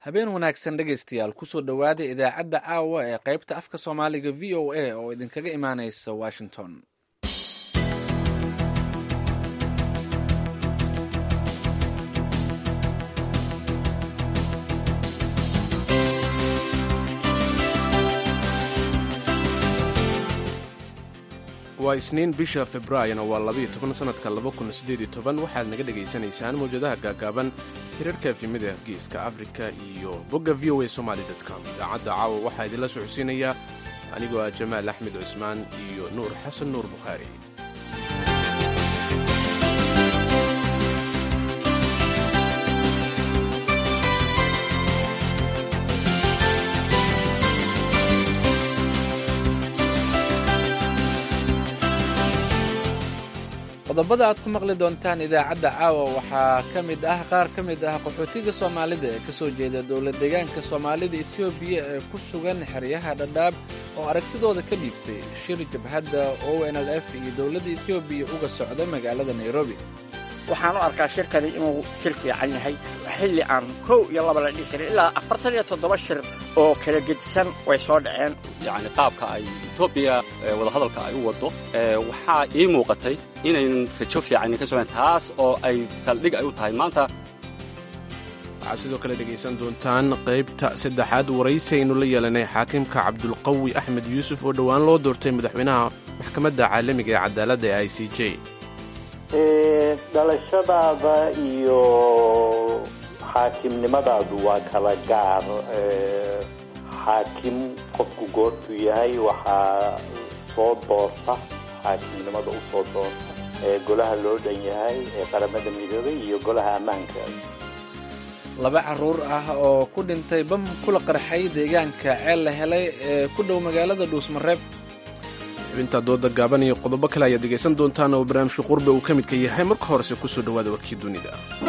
habeen wanaagsan dhegaystayaal kusoo dhowaada idaacadda caawa ee qaybta afka soomaaliga v o a oo idinkaga imaanaysa washington waa isniin bisha februaayona waa labayo toban sannadka laba kun siddeed iyo toban waxaad naga dhegaysanaysaan mawjadaha gaagaaban hirarka efimada geeska afrika iyo bogga v o a somaali com idaacadda caawa waxaa idinla socodsiinayaa anigoo ah jamaal axmed cusmaan iyo nuur xasan nuur bukhaari qodobada aad ku maqli doontaan idaacadda caawa waxaa ka mid ah qaar ka mid ah qaxootiga soomaalida ee ka soo jeeda dowlad deegaanka soomaalida etoobiya ee ku sugan xeryaha dhadhaab oo aragtidooda ka dhiibtay shir jabhadda o n l f iyo dowladda etoobiya uga socda magaalada nairobi waxaan u arkaa shirkani inuu shir fiican yahay xilli aan kow iyo laba la dhihi karin ilaa afartan iyo toddoba shir oo kala gedisan way soo dhaceen yacni qaabka ay etoobiya wadahadalka ay u waddo waxaa ii muuqatay inaynan rajo fiican ka socoen taas oo ay saldhig ay u tahay maanta waxaad sidoo kale dhegaysan doontaan qaybta saddexaad waraysi aynu la yeelanay xaakimka cabdulqawi axmed yuusuf oo dhowaan loo doortay madaxweynaha maxkamadda caalamiga ee cadaaladda ee i c j dhalashadaada iyo xaakimnimadaadu waa kala gaar xaakim qofku goortuu yahay waxaa soo doorta xaakimnimada u soo doorta ee golaha loo dhan yahay ee qaramada midoobay iyo golaha ammaanka laba carruur ah oo ku dhintay bam kula qarxay deegaanka ceel la helay ee ku dhow magaalada dhuusmareeb xubinta dooda gaaban iyo qodobo kale ayaad dhegaysan doontaan oo barnaamijka qurbe uu ka midka yahay marka horese kusoo dhowaada warkii dunida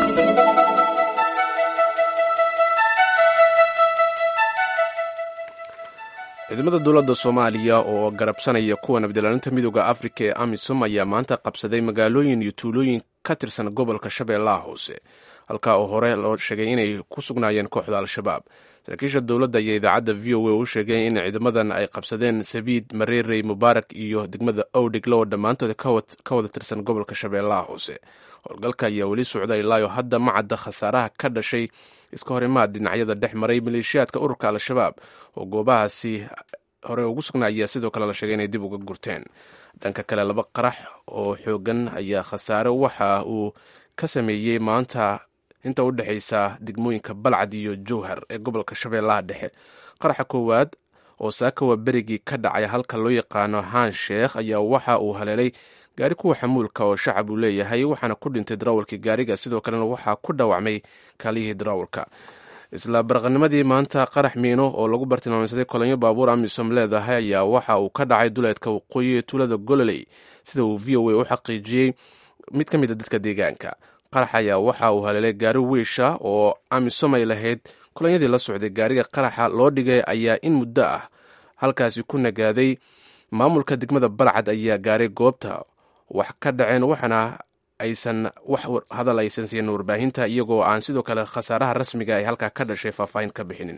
ciidamada dowladda soomaaliya oo garabsanaya kuwa nabadilaalinta midooda afrika ee amisom ayaa maanta qabsaday magaalooyin iyo tuulooyin ka tirsan gobolka shabeellaha hoose halkaa oo hore loo sheegay inay ku sugnaayeen kooxda al-shabaab saraakiisha dowladda ayaa idaacadda v o a u sheegay in ciidamadan ay qabsadeen sabiid mareerey mubaarak iyo degmada owdhiglo oo dhammaantood ka wada tirsan gobolka shabeellaha hoose howlgalka ayaa weli socda ilaayo hadda ma cadda khasaaraha ka dhashay iska horimaad dhinacyada dhex maray maleeshiyaadka ururka al-shabaab oo goobahaasi hore ugu sugnaa ayaa sidoo kale la sheegay inay dib uga gurteen dhanka kale laba qarax oo xoogan ayaa khasaare waxa uu ka sameeyey maanta inta u dhexaysa degmooyinka balcad iyo jowhar ee gobolka shabeellaha dhexe qaraxa koowaad oo saakawa berigii ka dhacay halka loo yaqaano haan sheekh ayaa waxa uu haleelay gaari kuwa xamuulka oo shacab uu leeyahay waxaana ku dhintay darawalkii gaariga sidoo kalena waxaa ku dhaawacmay kaaliyihii darawalka isla baraqanimadii maanta qarax miino oo lagu bartilmaameysaday kolonyo baabuur amisom leedahay ayaa waxa uu ka dhacay duleedka waqooyi ee tuulada gololey sida uu v o a u xaqiijiyey mid ka mid a dadka deegaanka qarax ayaa waxa uu haleelay gaari wiisha oo amisom ay lahayd kolonyadii la socday gaariga qaraxa loo dhigay ayaa in muddo ah halkaasi ku nagaaday maamulka degmada balcad ayaa gaaray goobta wax ka dhaceen waxaana aysan wax hadal aysan siinin warbaahinta iyagoo aan sidoo kale khasaaraha rasmiga ay halkaa ka dhashay faahfaahin ka bixinin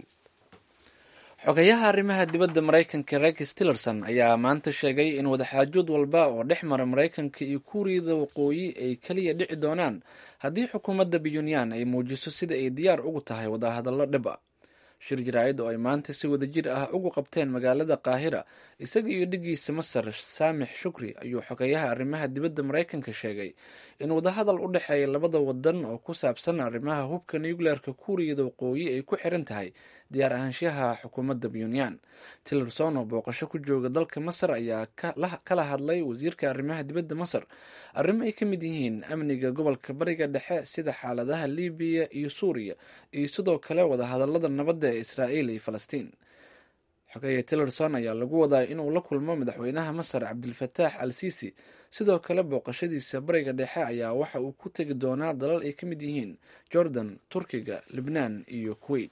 xogayaha arrimaha dibadda maraykanka rex tillerson ayaa maanta sheegay in wadaxaajood walba oo dhex mara maraykanka iyo kuuriyada waqooyi ay keliya dhici doonaan haddii xukuumadda puntland ay muujiso sida ay diyaar ugu tahay wadahadallo dhib a shir jaraa'id oo ay maanta si wadajir ah ugu qabteen magaalada qaahira isaga iyo dhigiisa masar saamix shukri ayuu xogeyaha arrimaha dibadda maraykanka sheegay in wadahadal u dhexeeya labada wadan oo ku saabsan arrimaha hubka nucleerka kuuriyada waqooyi ay ku xiran tahay diyaar ahaanshaha xukuumadda puntland tillerson oo booqasho ku jooga dalka masar ayaa kala hadlay wasiirka arrimaha dibadda masar arrimo ay ka mid yihiin amniga gobolka bariga dhexe sida xaaladaha libiya iyo suuriya iyo sidoo kale wadahadalada nabadda ee israa'iil iyo falastiin xogeeye tillerson ayaa lagu wadaa inuu la kulmo madaxweynaha masar cabdilfataax al sisi sidoo kale booqashadiisa bariga dhexe ayaa waxa uu ku tegi doonaa dalal ay ka mid yihiin jordan turkiga libnaan iyo kuwait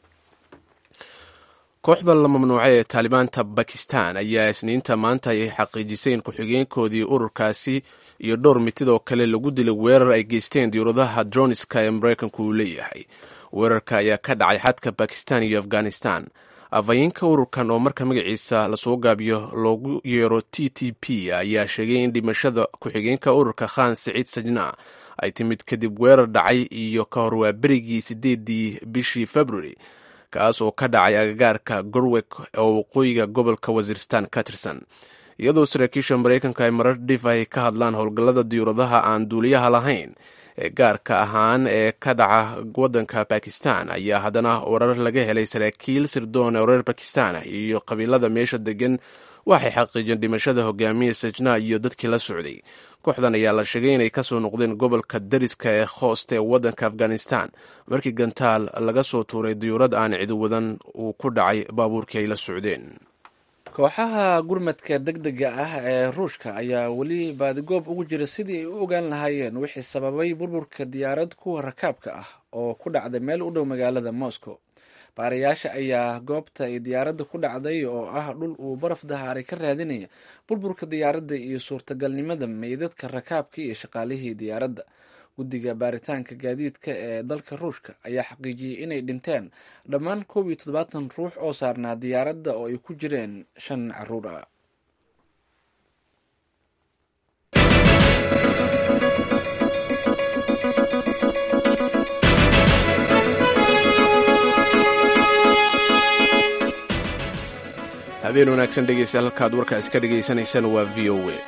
kooxda la mamnuucay ee taalibaanta bakistan ayaa isniinta maanta ay xaqiijisay in ku-xigeenkoodii ururkaasi iyo dhowr mitid oo kale lagu dilay weerar ay geysteen diyuuradaha droniska ee maraykanku uu leeyahay weerarka ayaa ka dhacay xadka bakistan iyo afghanistan afhayeenka ururkan oo marka magaciisa lasoo gaabiyo loogu yeero t t p ayaa sheegay in dhimashada ku-xigeenka ururka khan siciid sajna ay timid kadib weerar dhacay iyo ka hor waa berigii sideedii bishii february kaas oo ka dhacay agagaarka gorwek oo waqooyiga gobolka wasiiristan ka tirsan iyadoo saraakiisha maraykanka ay marar dhif ay ka hadlaan howlgallada diyuuradaha aan duuliyaha lahayn ee gaarka ahaan ee ka dhaca waddanka bakistan ayaa haddana warar laga helay saraakiil sirdoon oo reer bakistan ah iyo qabiilada meesha degan waxay xaqiijeen dhimashada hogaamiya sajna iyo dadkii la socday kooxdan ayaa la sheegay inay kasoo noqdeen gobolka dariska ee khoost ee waddanka afghanistan markii gantaal laga soo tuuray diyuurad aan cidi wadan uu ku dhacay baabuurkii ay la socdeen kooxaha gurmadka deg dega ah ee ruushka ayaa weli baadigoob ugu jira sidii ay u ogaan lahaayeen wixii sababay burburka diyaarad kuwa rakaabka ah oo ku dhacday meel u dhow magaalada moscow baarayaasha ayaa goobta ay diyaaradda ku dhacday oo ah dhul uu baraf dahaaray ka raadinaya burburka diyaaradda iyo suurtagalnimada meydadka rakaabka iyo shaqaalihii diyaaradda guddiga baaritaanka gaadiidka ee dalka ruushka ayaa xaqiijiyey inay dhinteen dhammaan koob iyo toddobaatan ruux oo saarnaa diyaaradda oo ay ku jireen shan caruur ah habeen wanaagsan dhegeystayaal halkaad warkaas ka dhagaysanaysaan waa v o a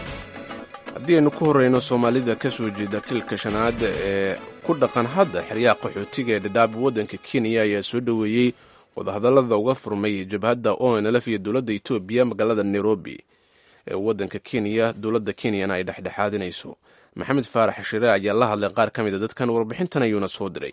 haddii aynu ku horeyno soomaalida ka soo jeeda kilka shanaad ee ku dhaqan hadda xeryaha qaxootiga ee dhadhaab waddanka kenya ayaa soo dhoweeyey wadahadallada uga furmay jabhadda onlf iyo dowladda etoobiya magaalada nairobi ee waddanka kenya dowladda kenyana ay dhexdhexaadinayso maxamed faarax shire ayaa la hadlay qaar ka mid a dadkan warbixintan ayuuna soo diray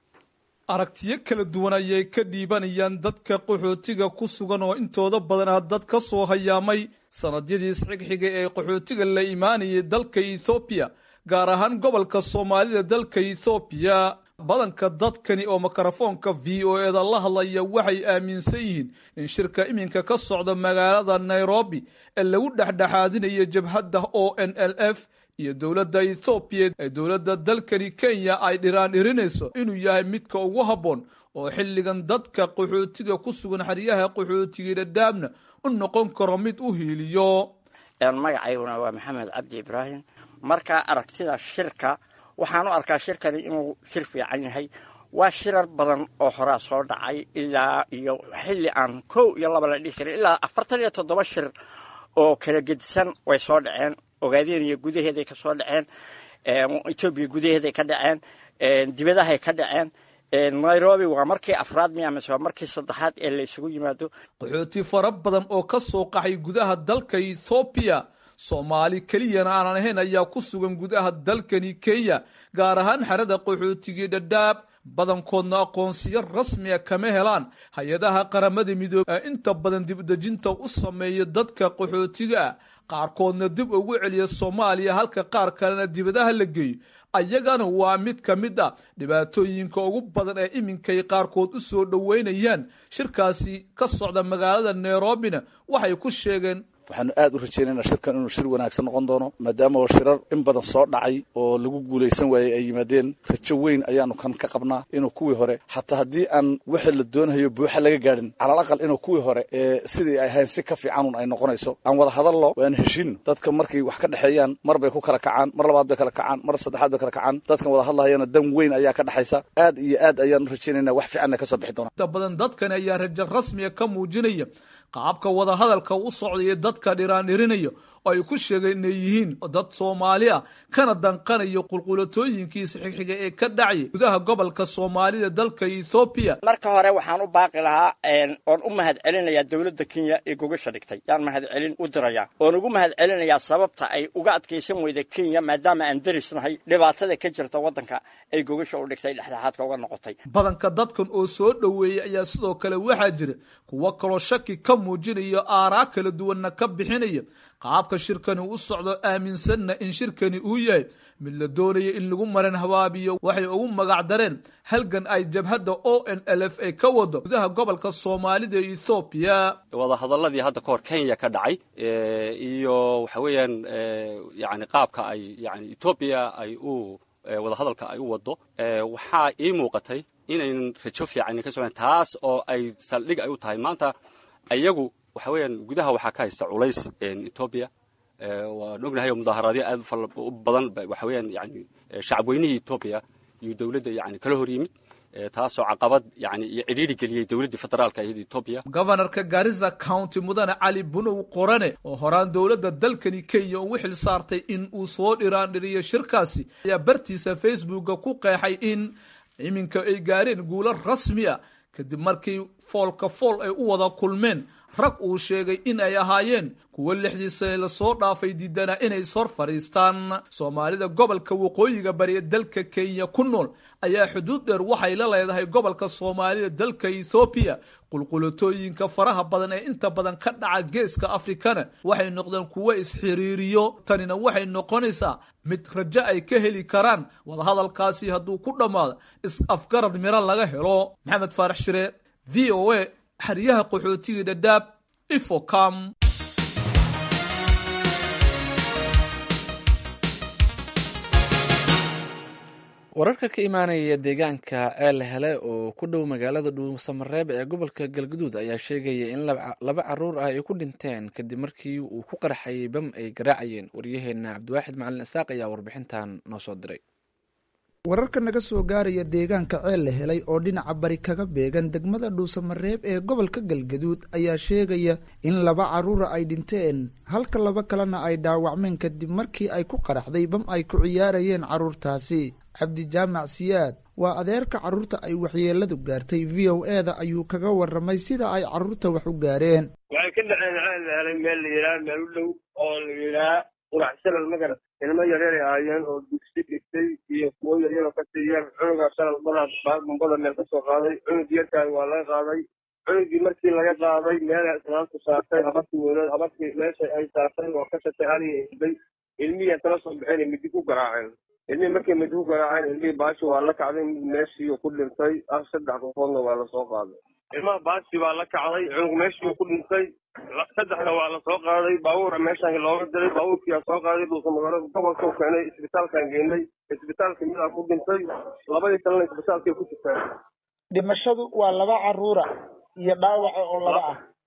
aragtiyo kala duwan ayay ka dhiibanayaan dadka qaxootiga ku sugan oo intooda badanaa dad ka soo hayaamay sannadyadii isxigxiga ee qaxootiga la imaanayay dalka ethoobiya gaar ahaan gobolka soomaalida dalka ethoobiya badanka dadkani oo mikrofoonka v o eda la hadlaya waxay aaminsan yihiin in shirka iminka ka socda magaalada nairobi ee lagu dhexdhexaadinayo jabhadda o n l f iyo dowladda ethoobiya ee dowladda dalkani kenya ay dhiraan dhirinayso inuu yahay midka ugu habboon oo xilligan dadka qaxootiga ku sugan xeryaha qaxootiga dhadhaabna u noqon karo mid u hiiliyo magacayguna waa maxamed cabdi ibraahim marka aragtida shirka waxaan u arkaa shirkani inuu shir fiican yahay waa shirar badan oo horaa soo dhacay ilaa iyo xilli aan kow iyo laba la dhihi karin ilaa afartan iyo toddoba shir oo kala gedisan way soo dhaceen ogaadeniya gudaheeday ka soo dhaceen etoobiya gudaheeday ka dhaceen dibadahay ka dhaceen nairobi waa markii afraad miya mise waa markii saddexaad ee la isugu yimaado qaxooti fara badan oo ka soo qaxay gudaha dalka ethoobiya soomaali keliyana aanan ahayn ayaa ku sugan gudaha dalkani kenya gaar ahaan xerada qaxootigii dhadhaab badankoodna aqoonsiyo rasmiga kama helaan hay-adaha qaramada midoobe ee inta badan dibdejinta u sameeya dadka qaxootiga ah qaarkoodna dib ugu celiya soomaaliya halka qaar kalena dibadaha la geeyo ayagana waa mid ka mid a dhibaatooyinka ugu badan ee iminkay qaarkood u soo dhoweynayaan shirkaasi ka socda magaalada nairobina waxay ku sheegeen waxaanu aad u rajaynayna shirkan inuu shir wanaagsan noqon doono maadaama oo shirar in badan soo dhacay oo lagu guulaysan waayey ay yimaadeen rajo weyn ayaanu kan ka qabnaa inuu kuwii hore xataa haddii aan wixii la doonayo buuxa laga gaadhin calal aqal inuu kuwii hore ee sidii ay ahayn si ka fiicanun ay noqonayso aan wada hadallo waan heshiino dadka markay wax ka dhexeeyaan mar bay ku kala kacaan mar labaad bay kala kacaan mar saddexaad bay kala kacaan dadkan wada hadlahayana dan weyn ayaa ka dhexaysa aad iyo aad ayaan u rajaynayna wax fiicanna ka soo bixi doona inta badan dadkani ayaa rajo rasmiga ka muujinaya qaabka wada hadalka u socdaya dadka dhiraandhirinaya oo ay ku sheegeen inay yihiin dad soomaali ah kana danqanayo qulqulatooyinkiisa xigxiga ee ka dhacaya gudaha gobolka soomaalida dalka ethoobiya marka hore waxaan u baaqi lahaa oon u mahad celinayaa dowladda kenya ee gogasha dhigtay yaan mahad celin u dirayaa oon ugu mahad celinayaa sababta ay uga adkaysan weyda kenya maadaama aan derisnahay dhibaatada ka jirta waddanka ay gogasha u dhigtay dhexdhexaadka uga noqotay badanka dadkan oo soo dhoweeyey ayaa sidoo kale waxaa jira kuwo kaloo shaki ka muujinaya aaraa kala duwanna ka bixinaya qaabka qaabka shirkani u socdo aaminsanna in shirkani uu yahay mid la doonaya in lagu maran habaabiyo waxay ugu magac dareen halgan ay jabhadda o n l f a ka wado gudaha gobolka soomaalida ee ethoobiya wadahadaladii hadda ka hor kenya ka dhacay iyo waxa weeyaan yani qaabka ay yani etoobiya ay u wadahadalka ay u wado waxaa ii muuqatay inaynan rajo fiican ka socon taas oo ay saldhig ay u tahay maanta ayagu waxa weeyaan gudaha waxaa ka haysta culays etoobiya waan ognahay oo mudaaharaadyo aad u badan waxa weeyaan yani shacab weynihii etoobiya iyo dowladda yani kala hor yimid taasoo caqabad yani iyo cidhiiri geliyey dowladdii federaalka iyada etoobiya gobanarka garissa county mudane cali bunow qorane oo horaan dowladda dalkani kenya ugu xil saartay in uu soo dhiraandhiriyo shirkaasi ayaa bartiisa facebooka ku qeexay in iminka ay gaareen guulo rasmi a kadib markii foolka fool ay u wada kulmeen rag uu sheegay in ay ahaayeen kuwo lixdii sane lasoo dhaafay diidanaa inay ishor fadhiistaan soomaalida gobolka waqooyiga bariya dalka kenya ku nool ayaa xuduud dheer waxay la leedahay gobolka soomaalida dalka ethoobiya qulqulatooyinka faraha badan ee inta badan ka dhaca geeska afrikana waxay noqdeen kuwo isxiriiriyo tanina waxay noqonaysaa mid rajo ay ka heli karaan wadahadalkaasi hadduu ku dhammaado is-afgarad miro laga helo maxamed faarax shire v o a xeryaha qaxootigii dhadhaab ifocam wararka ka imaanaya deegaanka ceel hele oo ku dhow magaalada dhuusamareeb ee gobolka galguduud ayaa sheegaya in laba caruur ah ay ku dhinteen kadib markii uu ku qarxayay bam ay garaacayeen waryaheena cabdiwaaxid macalin isaaq ayaa warbixintan noo soo diray wararka naga soo gaaraya deegaanka ceel la helay oo dhinaca bari kaga beegan degmada dhuusamareeb ee gobolka galgaduud ayaa sheegaya in laba carruura ay dhinteen halka laba kalena ay dhaawacmeen kadib markii ay ku qaraxday bam ay ku ciyaarayeen carruurtaasi cabdi jaamac siyaad waa adeerka carruurta ay waxyeeladu gaartay v o e da ayuu kaga warramay sida ay carruurta wax u gaareen waxay ka dhaceen ceel la helay meel la yidhaha meel u dhow oo la yidhaha qurax shalal magarat ilmo yaryar ay ahaayeen oo dugsi dhigtay iyo kuwo yaryaroo ka siiyeen cunugaa shalal badaa bumbada meel ka soo qaaday cunug yarkaay waa laga qaaday cunugii markii laga qaaday meelay islaamku saartay habarkii weyneed habarkii meesha ay saartay oo ka shatay haliya ilbay ilmihii kala soo baxeen midi ku garaaceen ilmihii markay midi ku garaaceen ilmihii baashi waa la kacday mid meeshii ku dhintay ah saddex qofoodna waa lasoo qaaday ilmaha baashi baa la kacday cunug meeshii ku dhintay saddexna waa lasoo qaaday baabuura meeshaan looga diray baabuurkiyaa soo qaaday dhuusamagaalada gobolka u keenay isbitaalkaan geynay isbitaalka midaa ku dhintay labadii kalena isbitaalkay ku jirtaan dhimashadu waa laba caruura iyo dhaawaca oo laba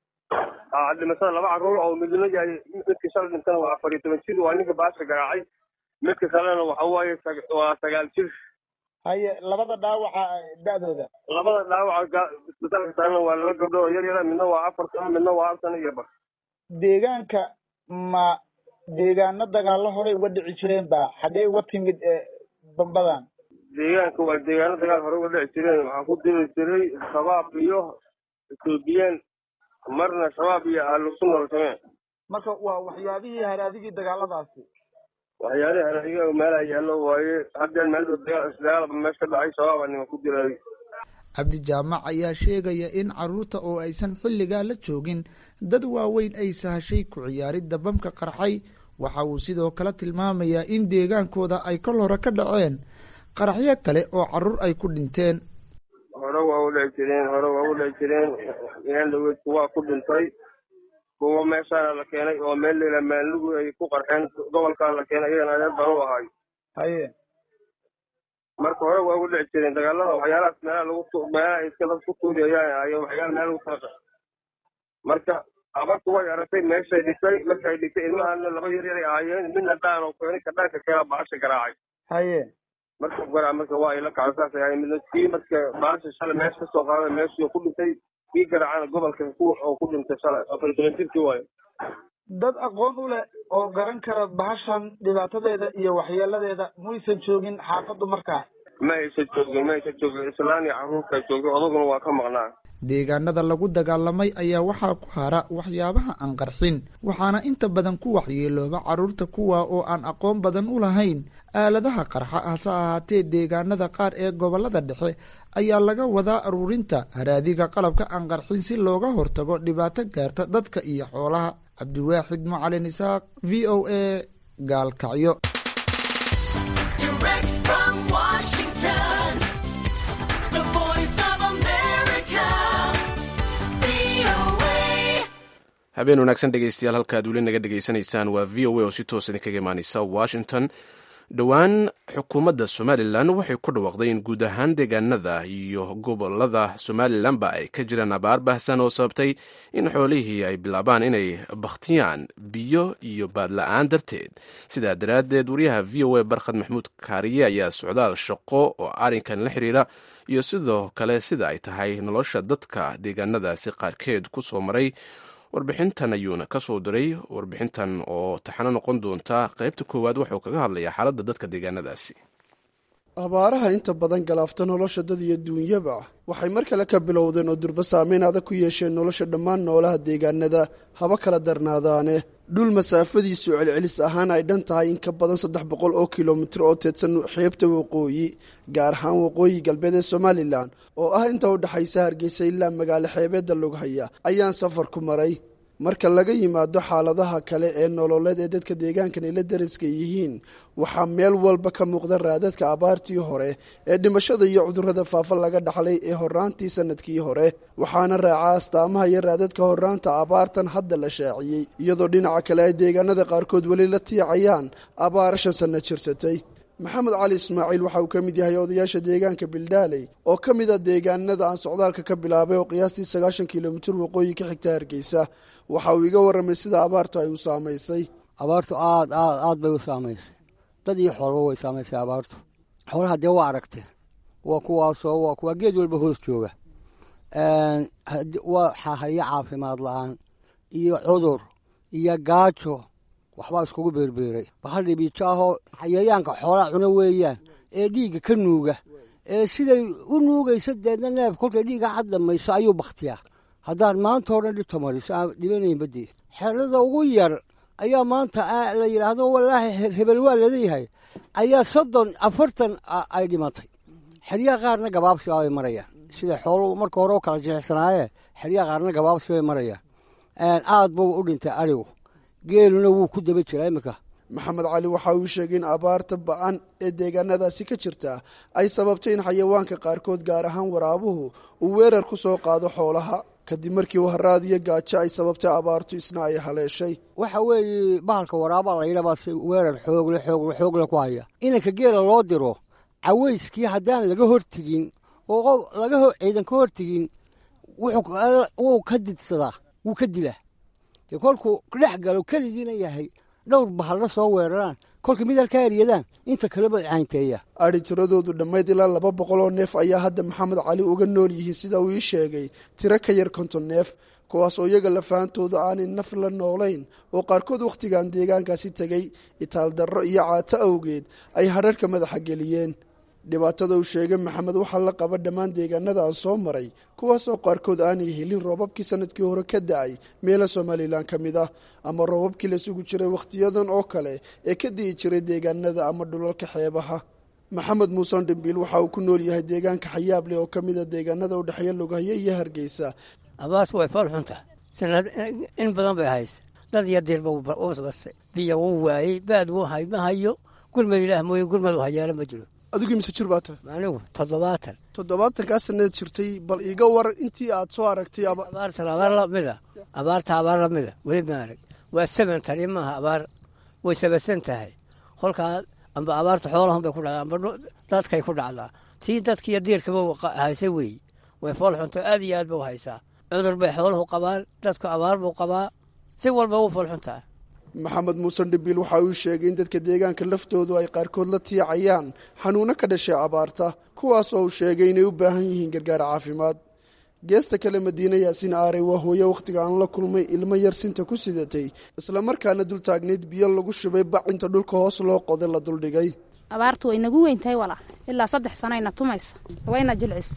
ah dhimashada laba carruur oo midna yahay midka shalay dhintana waa afar iyo toban jir waa ninka baasha garaacay midka kalena waxa waaye waa sagaal jir haye labada dhaawaca da-dooda labada dhaawaca isbitaalka saarana waa laba gabdho oo yar yara midna waa afar sano midna waa hal sano iyo bar deegaanka ma deegaano dagaalo horey uga dhici jireen ba xaggee uga timid bambadan deegaanka waa deegaano dagaal hore uga dhici jireen waxaa ku diri jiray shabaab iyo ethoobiyan marna shabaab iyo ahlusunna walsamee marka waa waxyaabihii haraadigii dagaaladaasi waxyaalihii haraadigii meelaha yaallo waaye haddeen meel dagaalba meesha ka dhacay shabaabaa nima ku diray cabdi jaamac ayaa sheegaya in carruurta oo aysan xilligaa la joogin dad waaweyn ay sahashay ku ciyaaridda bamka qarxay waxa uu sidoo kale tilmaamayaa in deegaankooda ay kol hore ka dhaceen qaraxyo kale oo carruur ay ku dhinteen hore waa u dhici jireen hore waa u dhici jireen inan dhaweyd kuwaa ku dhintay kuwa meeshaana la keenay oo meel layla maalnugu ay ku qarxeen gobolkaa la keenay iyagana adeer baan u ahay haye marka hore waa ugu dhici jireen dagaalada waxyaalahaas meelaha lagu meelaha iska dad ku tuuriyayaan ayo waxyaala meel lagu kala marka abartu way aragtay meeshay dhigtay markay dhigtay ilmahana laba yar yaray ahaayeen midna dhaan oo keenay ka dhaanka keena baasha garaacay haye marka garaa marka waa ila kacay saasay ahay midna kii marka baasha shalay meesha kasoo qaaday meeshii ku dhintay kii garaacana gobolka ku oo ku dhintay shalay afar toban jirkii waayo dad aqoon u leh oo garan kara bahashan dhibaatadeeda iyo waxyeeladeeda muysan joogin xaafaddu markaa ma aysan joogin ma aysan joogin islaan iyo carruurta joogin odaguna waa ka maqnaa deegaanada lagu dagaalamay ayaa waxaa ku hara waxyaabaha aan qarxin waxaana inta badan ku waxyeelooba carruurta kuwa oo aan aqoon badan u lahayn aaladaha qarxa hase ahaatee deegaanada qaar ee gobollada dhexe ayaa laga wadaa aruurinta haraadiga qalabka aan qarxin si looga hortago dhibaato gaarta dadka iyo xoolaha cabdiwaaxid macalin isaaq v o a gaalkacyo habeen wanaagsan dhegeystayaal halkaad weli naga dhegeysanaysaan waa v o a oo si toos idinkaga imaaneysa washington dhowaan xukuumadda somalilan waxay ku dhawaaqday in guud ahaan deegaanada iyo gobolada somalilanba ay ka jiraan abaar baahsan oo sababtay in xoolihii ay bilaabaan inay bakhtiyaan biyo iyo baadla-aan darteed sidaa daraaddeed wariyaha v o a barkhad maxamuud kaariye ayaa socdaal shaqo oo arrinkan la xiriira iyo sidoo kale sida ay tahay nolosha dadka deegaanadaasi qaarkeed ku soo maray warbixintan ayuuna ka soo diray warbixintan oo taxano noqon doonta qaybta koowaad wuxuu kaga hadlayaa xaaladda dadka deegaanadaasi abaaraha inta badan galaafta nolosha dad iyo duunyaba waxay mar kale ka bilowdeen oo durba saameyn adag ku yeesheen nolosha dhammaan noolaha deegaanada haba kala darnaadaane dhul masaafadiisu celcelis ahaan ay dhan tahay in ka badan saddex boqol oo kilomitir oo teedsan xeebta waqooyi gaar ahaan waqooyi galbeed ee somalilan oo ah inta u dhexaysa hargeysa ilaa magaalo xeebeedda lughaya ayaan safar ku maray marka laga yimaado xaaladaha kale ee nololeed ee dadka deegaankan ay la dariska yihiin waxaa meel walba ka muuqda raadadka abaartii hore ee dhimashada iyo cudurrada faafa laga dhaxlay ee horaantii sanadkii hore waxaana raaca astaamaha iyo raadadka horaanta abaartan hadda la shaaciyey iyadoo dhinaca kale ay deegaanada qaarkood weli la tiicayaan abaar shan sanno jirsatay maxamed cali ismaaciil waxa uu ka mid yahay odayaasha deegaanka bildaaley oo ka mid a deegaanada aan socdaalka ka bilaabay oo qiyaastii sagaashan kilomitir waqooyi ka xigta hargeysa waxa uu iga warramay sida abaartu ay u saamaysay abaartu aad aad aad bay u saamaysay dad iyo xoolba way saamaysay abaartu xoolaha dee waa aragtee waa kuwaasoo waa kuwaa geed walba hoos jooga waxaa haya caafimaad la-aan iyo cudur iyo gaajo waxbaa iskugu beerbeeray bahal dhibiijo ahoo xayayaanka xoolaa cuno weeyaan ee dhiigga ka nuuga ee siday u nuugaysa deedna neef kolkay dhiigga cad dhamayso ayuu bakhtiyaa haddaan maanta o dhan dhibta mariso aan dhibanayn badii xerada ugu yar ayaa maanta la yidhaahdo wallaahi hebel waa laleeyahay ayaa soddon afartan ay dhimatay xeryaha qaarna gabaabsi bay marayaan sida xooluhu marka hore u kala jilicsanaayee xeryaha qaarna gabaabsi bay marayaan aad buu u dhintay arigu geeluna wuu ku daba jiraa iminka maxamed cali waxa uu sheegay in abaarta ba-an ee deegaanadaasi ka jirta ay sababtay in xayawaanka qaarkood gaar ahaan waraabuhu uu weerar ku soo qaado xoolaha kadib markii uu haraad iyo gaajo ay sababtay abaartu isna ay haleeshay waxa weeye bahalka waraaba la yidha baa weerar xoogle xoogle xoogle ku haya inanka geela loo diro cawayskii haddaan laga hortegin oo laga ciidan ka hortegin wuu ka didsadaa wuu ka dilaa dee kolkuu dhex galo keligiina yahay dhowr bahalla soo weeraraan kolka mid halka eryadaan inta kaleba caynteeya adhi tiradoodu dhammayd ilaa laba boqol oo neef ayaa hadda maxamed cali uga nool yihiin sida uu ii sheegay tiro ka yar konton neef kuwaas oo iyaga lafaantooda aanay naf la noolayn oo qaarkood wakhtigan deegaankaasi tegey itaaldarro iyo caato awgeed ay hadharhka madaxa geliyeen dhibaatada uu sheegay maxamed waxaa la qaba dhammaan deegaanada aan soo maray kuwaasoo qaarkood aanay helin roobabkii sanadkii hore ka da-ay meelo somalilan ka mid ah ama roobabkii la sugu jiray wakhtiyadan oo kale ee ka di'i jiray deegaanada ama dhulalka xeebaha maxamed muuse dhimbiil waxa uu ku nool yahay deegaanka xayaable oo ka mid a deegaanada udhexeeya lugahyo iyo hargeysa abaartu way fool xuntaha sanad in badan bay haysa dad iyo diirba ubasbastay biyo wuu waayey baad wuu hay ma hayo gurmad ilaah mooye gurmad u hayaala ma jiro adigu imise jir baa tahay anigu toddobaatan toddobaatankaa sanaad jirtay bal iiga waran intii aad soo aragtay abaartan abaar lamida abaarta abaar lamida weli ma arag waa saban tani maaha abaar way sabasan tahay kolkaa amba abaarta xoolahun bay ku dhacdaa amba dadkay ku dhacdaa tii dadkiiyo diirkaba haysa weeye way fool xunto aad iyo aad ba u haysaa cudur bay xooluhu qabaan dadku abaar buu qabaa si walba u fool xuntaa maxamed muuse dhibiil waxa uu sheegay in dadka deegaanka laftoodu ay qaarkood la tiicayaan xanuuno ka dhashay abaarta kuwaas oo uu sheegay inay u baahan yihiin gargaar caafimaad geesta kale madiine yaasiin aarey waa hooye wakhtiga aan la kulmay ilmo yar sinta ku sidatay islamarkaana dul taagnayd biyo lagu shubay bac inta dhulka hoos loo qoday la duldhigay abaartu way nagu weyn tahay walaa ilaa saddex sanoayna tumaysa wayna jilcis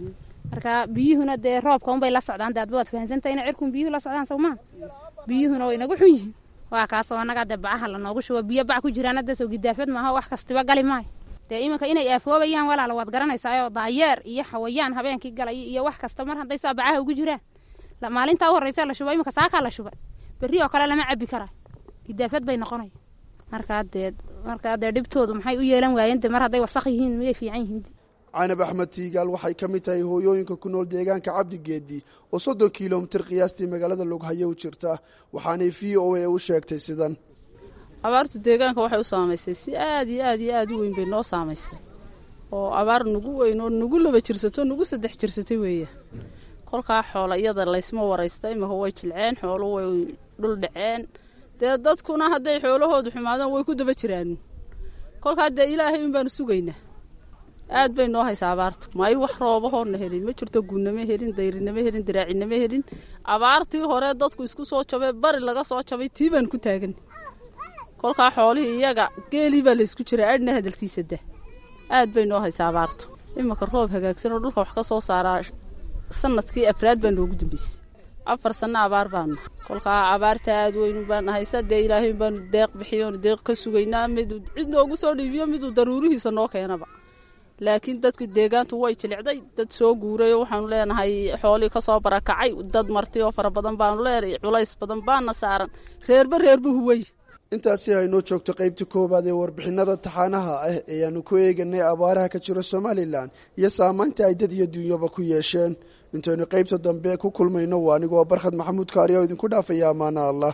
marka biyuhuna dee roobka unbay la socdaan de adba waad fahansantahay ina cirkun biyuhu la socdaan sawmaa biyuhuna way nagu xun yihiin waa kaasoo annaga dee bacaha lanoogu shubo biyo bac ku jiraan hadda soo gidaafad maaha wax kastiba gali maayo dee iminka inay aafoobayaan walaala waad garanaysaa daayeer iyo xawayaan habeenkii galay iyo wax kasta mar hadday saa bacaha ugu jiraan maalintaa u horreysa la shubo iminka saakaa la shubay berri oo kale lama cabi karayo gidaafad bay noqonaya markaa dee markaa dee dhibtoodu maxay u yeelan waayeen de mar hadday wasaq yihiin miyay fiican yihiin canab axmed tiigaal waxay ka mid tahay hooyooyinka ku nool deegaanka cabdigeedi oo soddon kilomitir qiyaastii magaalada loghaye u jirta waxaanay v o a u sheegtay sidan abaartu deegaanka waxay u saamaysay si aad iyo aad iyo aad u weyn bay noo saamaysay oo abaar nagu weyn oo nagu laba jirsato nagu saddex jirsatay weeya kolkaa xoola iyada laysma waraysta imika way jilceen xoolu way dhul dhaceen dee dadkuna hadday xoolahoodu xumaadaan way ku daba jiraan kolkaa dee ilaahay un baanu sugaynaa aad bay noo haysaa abaartu maayo wax roobahoona helin ma jirto gunnama helin dayrinama helin diraacinama helin abaartii hore dadku isku soo jabay bari laga soo jabay tii baan ku taagan kolkaa xoolihii iyaga geelii baa laysku jiraa adhna hadalkiisa da aad bay noo haysaa abaartu iminka roob hagaagsan oo dhulka wax ka soo saaraa sanadkii afraad baa noogu dambeysay afar sanno abaar baanu kolkaa abaarta aad weyn baana haysa dee ilaahay baanu deeq bixiyoon deeq ka sugaynaa miduu cid noogu soo dhiibiyo miduu daruurihiisa noo keenaba laakiin dadku deegaantu way jilicday dad soo guuray oo waxaanu leenahay xoolii kasoo barakacay dad marti oo fara badan baanu leenahay culays badan baana saaran reerba reerba huway intaasi aynoo joogto qaybta koowaad ee warbixinada taxaanaha ah ee aanu ku eeganay abaaraha ka jira somalilan iyo saamaynta ay dad iyo duunyaba ku yeesheen intaynu qaybta dambe ku kulmayno waa anigoo barkhad maxamuud kaari oo idinku dhaafaya ammaana allah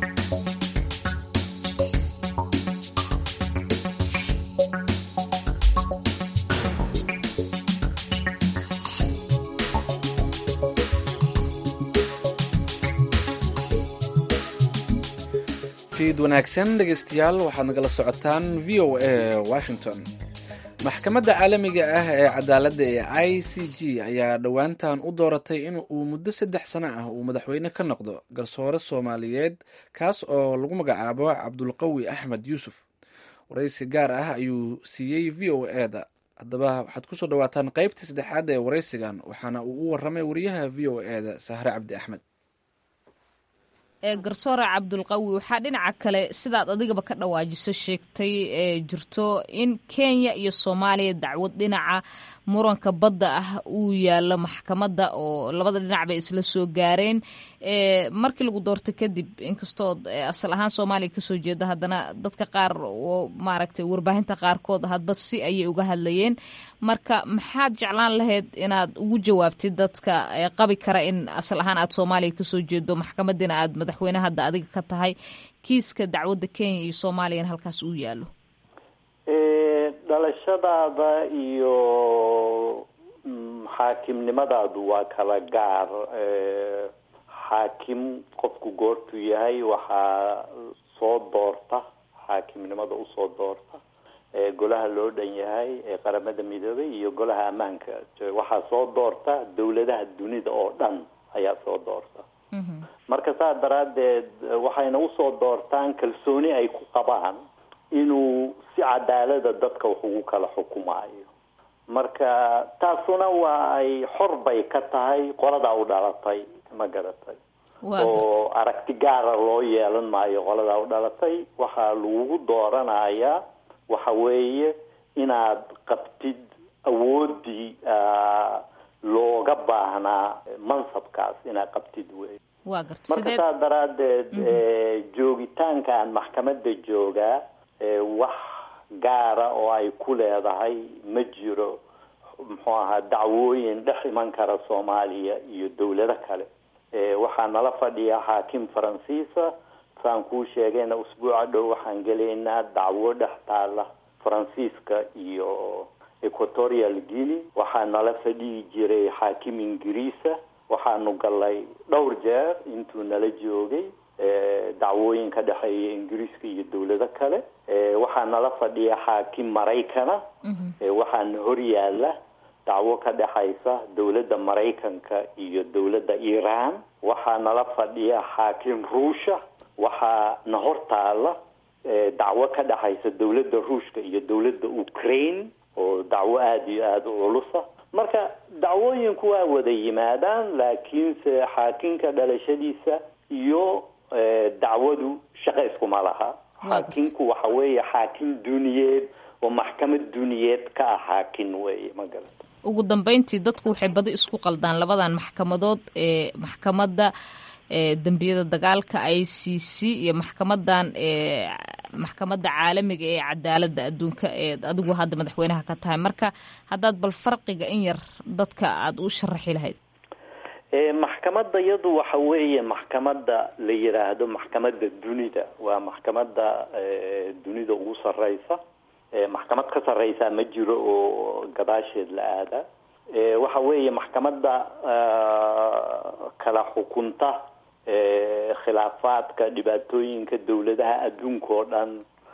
fiid wanaagsan dhegaystayaal waxaad nagala socotaan v o a washington maxkamadda caalamiga ah ee cadaaladda ee i c g ayaa dhowaantan u dooratay in uu muddo saddex sano ah uu madaxweyne ka noqdo garsoore soomaaliyeed kaas oo lagu magacaabo cabdulqawi axmed yuusuf waraysi gaar ah ayuu siiyey v o e da haddaba waxaad kusoo dhawaataan qaybtii saddexaad ee waraysigan waxaana uu u waramay wariyaha v o e da sahre cabdi axmed ee garsoore cabdulqawi waxaa dhinaca kale sidaad adigaba ka dhawaajiso sheegtay ee jirto in kenya iyo soomaaliya dacwad dhinaca muranka badda ah uu yaalo maxkamadda oo labada dhinac bay isla soo gaareen markii lagu doortay kadib inkastood asal ahaan soomaaliya kasoo jeeda haddana dadka qaar oo maaragtay warbaahinta qaarkood hadba si ayay uga hadlayeen marka maxaad jeclaan lahayd inaad ugu jawaabtid dadka qabi kara in asal ahaan aad soomaaliya kasoo jeedo maxkamadiina aad madaxweyne hadda adiga ka tahay kiiska dacwadda kenya iyo soomaaliyana halkaas uu yaalo dhalashadaada iyo xaakimnimadaadu waa kala gaar xaakim qofku goortuu yahay waxaa soo doorta xaakimnimada usoo doorta golaha loo dhan yahay ee qaramada midoobay iyo golaha ammaanka waxaa soo doorta dawladaha dunida oo dhan ayaa soo doorta marka saa daraaddeed waxayna usoo doortaan kalsooni ay ku qabaan inuu si cadaalada dadka wax ugu kala xukumaayo marka taasuna waa ay xor bay ka tahay qoladaa u dhalatay ma garatay oo aragti gaara loo yeelan maayo qoladaa u dhalatay waxaa lagugu dooranayaa waxa weeye inaad qabtid awoodii looga baahnaa mansabkaas inaad qabtid wey marka saa daraaddeed joogitaankaan maxkamadda joogaa wax gaara oo ay ku leedahay ma jiro muxuu ahaa dacwooyin dhex iman kara soomaaliya iyo dawlado kale waxaa nala fadhiya xaakim faransiisa saan kuu sheegayna usbuuca dhow waxaan gelaynaa dacwo dhex taala faransiiska iyo equatorial guinea waxaa nala fadhihi jiray xaakim ingiriisa waxaanu galay dhowr jeer intuu nala joogay dacwooyin ka dhexeeya ingiriiska iyo dawlado kale waxaa nala fadhiya xaakim maraykana waxaana hor yaala dacwo ka dhexaysa dawladda maraykanka iyo dawladda iiraan waxaa nala fadhiya xaakim ruusha waxaa na hor taala dacwo ka dhexaysa dawladda ruushka iyo dawladda ukraine oo dacwo aada iyo aada u culusa marka dacwooyinku waa wada yimaadaan laakiinse xaakimka dhalashadiisa iyo dacwadu shaqo iskuma laha xaakimku waxa weeye xaakim duniyeed oo maxkamad duniyeed ka ah xaakin weeye ma garata ugu dambeyntii dadku waxay badi isku qaldaan labadan maxkamadood ee maxkamadda dembiyada dagaalka i c c iyo maxkamadan maxkamadda caalamiga ee cadaaladda adduunka ee adigu hadda madaxweynaha ka tahay marka haddaad bal farqiga in yar dadka aada u sharaxi lahayd maxkamadda iyadu waxa weeye maxkamadda la yiraahdo maxkamadda dunida waa maxkamadda dunida ugu sareysa maxkamad ka sareysa ma jiro oo gadaasheed la aada waxa weeye maxkamadda kala xukunta khilaafaadka dhibaatooyinka dawladaha adduunka oo dhan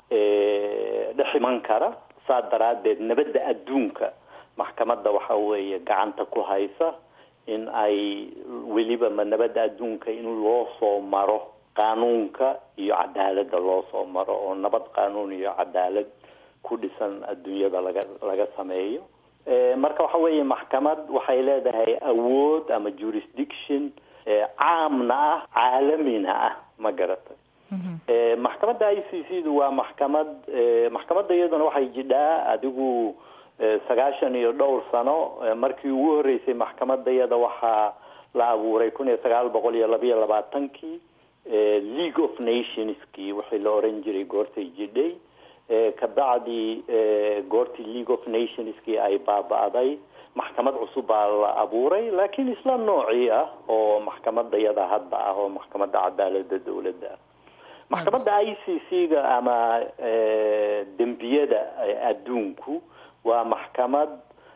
dhex iman kara saa daraadeed nabadda adduunka maxkamadda waxa weeye gacanta ku haysa in ay weliba ma nabadda adduunka in loo soo maro qaanuunka iyo cadaaladda loo soo maro oo nabad qaanuun iyo cadaalad ku dhisan adduunyada laga laga sameeyo marka waxa weeye maxkamad waxay leedahay awood ama jurisdiction caamna ah caalamina ah ma garatay maxkamadda i c c du waa maxkamad maxkamadda iyaduna waxay jidhaa adigu sagaashan iyo dhowr sano markii ugu horeysay maxkamadda iyada waxaa la abuuray kun iyo sagaal boqol iyo labayo labaatankii league of nationskii wixii la oran jiray goortay jidhay kabacdi goortii league of nationskii ay baaba-day maxkamad cusub baa la abuuray laakiin isla noocii ah oo maxkamadda iyada hadda ah oo maxkamadda cadaalada dawladda ah maxkamadda i c c ga ama dembiyada adduunku waa maxkamad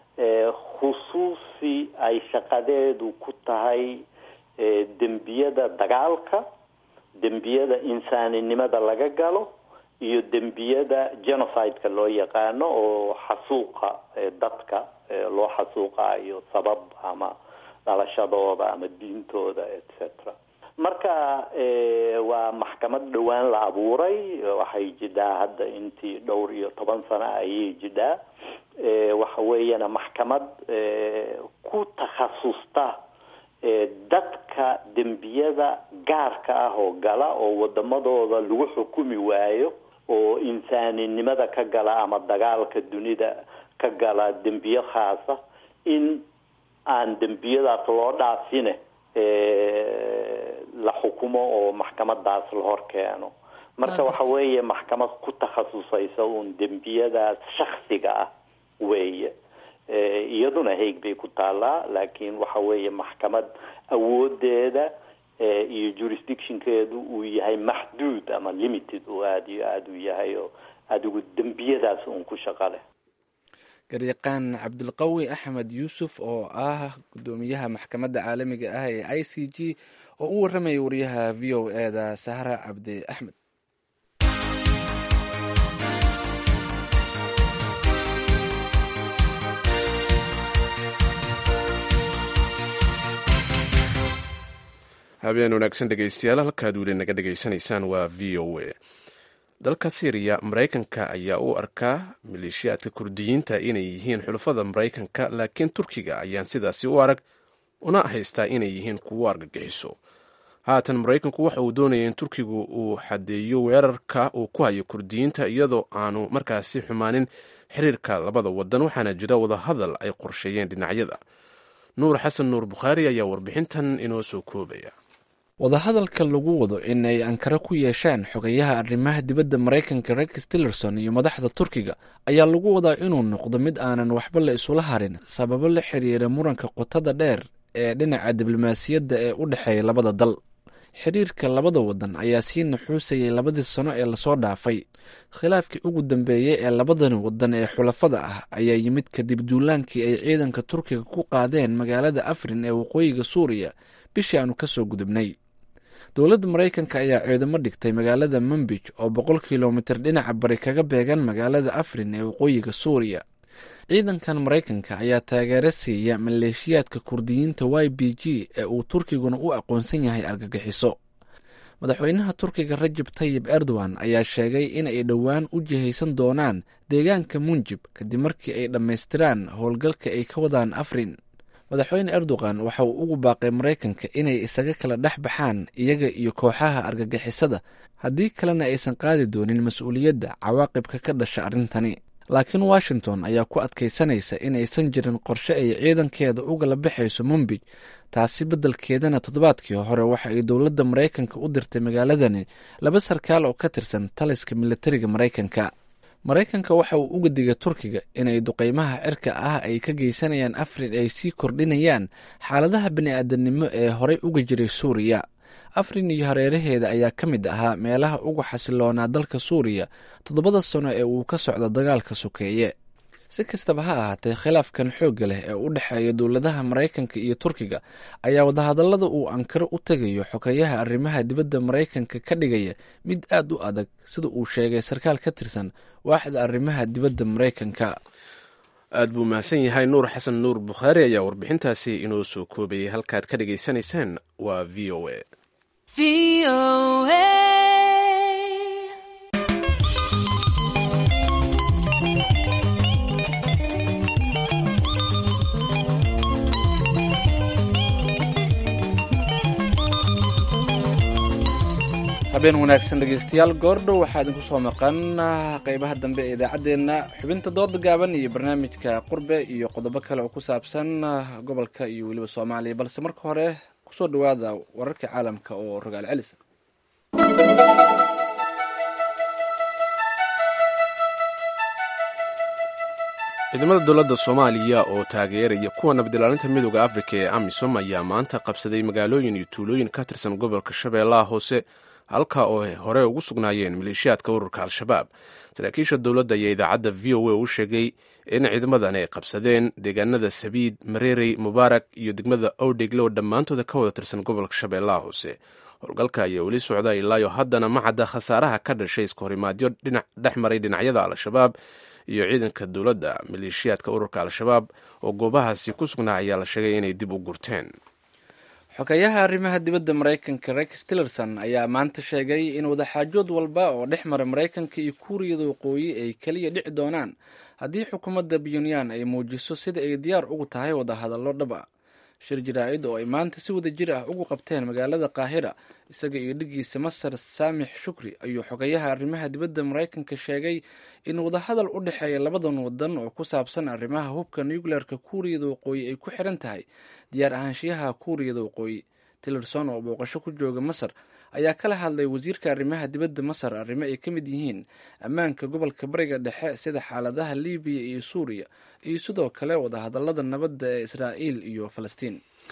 khusuusi ay shaqadeedu ku tahay dembiyada dagaalka dembiyada insaaninimada laga galo iyo dembiyada genocide-ka loo yaqaano oo xasuuqa dadka loo xasuuqaayo sabab ama dhalashadooda ama diintooda et cetera marka waa maxkamad dhowaan la abuuray waxay jidhaa hadda intii dhowr iyo toban sano ayay jidhaa waxa weeyana maxkamad ku takhasusta dadka dembiyada gaarka ah oo gala oo wadamadooda lagu xukumi waayo oo insaaninimada ka gala ama dagaalka dunida ka gala dembiyo khaasa in aan dembiyadaas loo dhaafine la xukumo oo maxkamadaas la hor keeno marka waxa weeye maxkamad ku takhasusaysa uun dembiyadaas shaksiga ah weeye iyaduna haig bay ku taalaa laakiin waxa weeye maxkamad awoodeeda iyo jurisdictionkeedu uu yahay maxduud ama limited oo aada iyo aada u yahay oo adigu dembiyadaas uun ku shaqo leh garyaqaan cabdilqawi axmed yuusuf oo ah gudoomiyaha maxkamadda caalamiga ah ee i c g oo u warramaya wariyaha v o e da sahra cabdi axmed habeen wanaagsan dhegeystayaal halkaad weli naga dhegaysanaysaan waa v o a dalka syriya maraykanka ayaa u arkaa maleeshiyaadka kurdiyiinta inay yihiin xulafada maraykanka laakiin turkiga ayaan sidaasi u arag una haystaa inay yihiin kuwo argagixiso haatan maraykanku waxa uu doonaya in turkigu uu xadeeyo weerarka uu ku hayo kurdiyiinta iyadoo aanu markaasi xumaanin xiriirka labada wadan waxaana jira wadahadal ay qorsheeyeen dhinacyada nuur xasan nuur bukhaari ayaa warbixintan inoo soo koobaya wadahadalka lagu wado in ay ankara ku yeeshaan xogayaha arrimaha dibadda maraykanka rex tillerson iyo madaxda turkiga ayaa lagu wadaa inuu noqdo mid aanan waxba la isula harin sababo la xiriira muranka qotada dheer ee dhinaca diblomaasiyadda ee u dhexeeya labada dal xiriirka labada wadan ayaa sii naxuusayay labadii sano ee lasoo dhaafay khilaafkii ugu dambeeyey ee labadani wadan ee xulafada ah ayaa yimid kadib duulaankii ay ciidanka turkiga ku qaadeen magaalada afrin ee waqooyiga suuriya bishii aanu kasoo gudubnay dowladda maraykanka ayaa ciidamo dhigtay magaalada manbij oo boqol kilomitir dhinaca bari kaga beegan magaalada afrin ee waqooyiga suuriya ciidankan maraykanka ayaa taageero siiya maleeshiyaadka kurdiyiinta y b g ee uu turkiguna u aqoonsan yahay argagixiso madaxweynaha turkiga rajab tayib erdogan ayaa sheegay in ay dhowaan u jihaysan doonaan deegaanka munjib kadib markii ay dhammaystiraan howlgalka ay ka wadaan afrin madaxweyne erdogan waxa uu ugu baaqay maraykanka inay isaga kala dhex baxaan iyaga iyo kooxaha argagixisada haddii kalena aysan qaadi doonin mas-uuliyadda cawaaqibka ka dhasha arrintani laakiin washington ayaa ku adkaysanaysa in aysan jirin qorshe ay ciidankeeda ugala baxayso mumbij taasi beddelkeedana toddobaadkii hore waxa ay dowladda maraykanka u dirtay magaaladani laba sarkaal oo ka tirsan taliska militariga maraykanka maraykanka waxa uu uga digay turkiga inay duqeymaha cirka ah ay ka geysanayaan afrin ay sii kordhinayaan xaaladaha bani-aadanimo ee horey uga jiray suuriya afrin iyo hareeraheeda ayaa ka mid ahaa meelaha ugu xasiloonaa dalka suuriya toddobada sano ee uu ka socdo dagaalka sokeeye si kastaba ha ahaatee khilaafkan xoogga leh ee u dhexeeya dowladaha maraykanka iyo turkiga ayaa wadahadallada uu ankaro u tegayo xogeyaha arrimaha dibadda maraykanka ka dhigaya mid aad u adag sida uu sheegay sarkaal ka tirsan waaxda arrimaha dibadda maraykanka aad buu mahadsan yahay nuur xasan nuur bukhaari ayaa warbixintaasi inoo soo koobayay halkaad ka dhagaysanaysaan waa v o a habeen wanaagsan dhegeystayaal goordhow waxaa idinku soo maqan qeybaha dambe ee idaacaddeenna xubinta dooda gaaban iyo barnaamijka qurbe iyo qodobo kale oo ku saabsan gobolka iyo weliba soomaaliya balse marka hore kusoo dhawaada wararka caalamka oo rogaal celis ciidamada dowladda soomaaliya oo taageeraya kuwa nabadilaalinta midooda afrika ee amisom ayaa maanta qabsaday magaalooyin iyo tuulooyin ka tirsan gobolka shabeellaha hoose halka oo hore ugu sugnaayeen maleeshiyaadka ururka al-shabaab saraakiisha dowladda ayaa idaacadda v o a u sheegay in ciidamadan ay qabsadeen deegaanada sabiid mareerey mubaarak iyo degmada owdhegle oo dhammaantooda ka wada tirsan gobolka shabeellaha hoose howlgalka ayaa weli socda ilaayo haddana ma cadda khasaaraha ka dhashay iskahorimaadyo dhex maray dhinacyada al-shabaab iyo ciidanka dowladda maleeshiyaadka ururka al-shabaab oo goobahaasi ku sugnaa ayaa la sheegay inay dib u gurteen xogeyaha arrimaha dibadda maraykanka rex tillerson ayaa maanta sheegay in wadaxaajood walba oo dhex mara maraykanka iyo kuuriyada waqooyi ay keliya dhici doonaan haddii xukuumadda puntland ay muujiso sida ay diyaar ugu tahay wadahadallo dhab a shir jaraa'id oo ay maanta si wada jir ah ugu qabteen magaalada qaahira isaga iyo dhigiisa masar saamix shukri ayuu xogeyaha arrimaha dibadda maraykanka sheegay in wadahadal u dhexeeya labadan wadan oo ku saabsan arrimaha hubka nuclearka kuuriyada waqooyi ay ku xiran tahay diyaar ahaanshiyaha kuuriyada waqooyi tillerson oo booqasho ku jooga masar ayaa kala hadlay wasiirka arrimaha dibadda masar arrimo ay ka mid yihiin ammaanka gobolka bariga dhexe sida xaaladaha libiya iyo suuriya iyo sidoo kale wadahadallada nabadda ee israa'iil iyo falastiin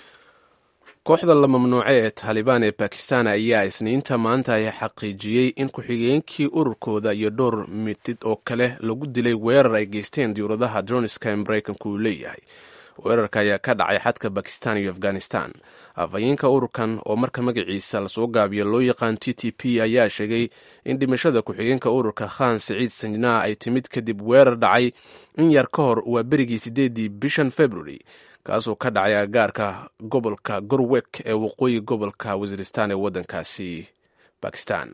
kooxda la mamnuucay ee taalibaan ee bakistan ayaa isniinta maanta ay xaqiijiyey in ku-xigeenkii ururkooda iyo dhowr mitid oo kale lagu dilay weerar ay geysteen diyuuradaha droniska ee maraykanku uu leeyahay weerarka ayaa ka dhacay xadka bakistan iyo afghanistan afhayeenka ururkan oo marka magaciisa lasoo gaabiyo loo yaqaan t t p ayaa sheegay in dhimashada ku-xigeenka ururka khan siciid sanjnaa ay timid kadib weerar dhacay in yar ka hor waa berigii sideedii bishan february kaasoo ka dhacay agaarka gobolka gorwek ee waqooyi gobolka wasiiristan ee waddankaasi bakistan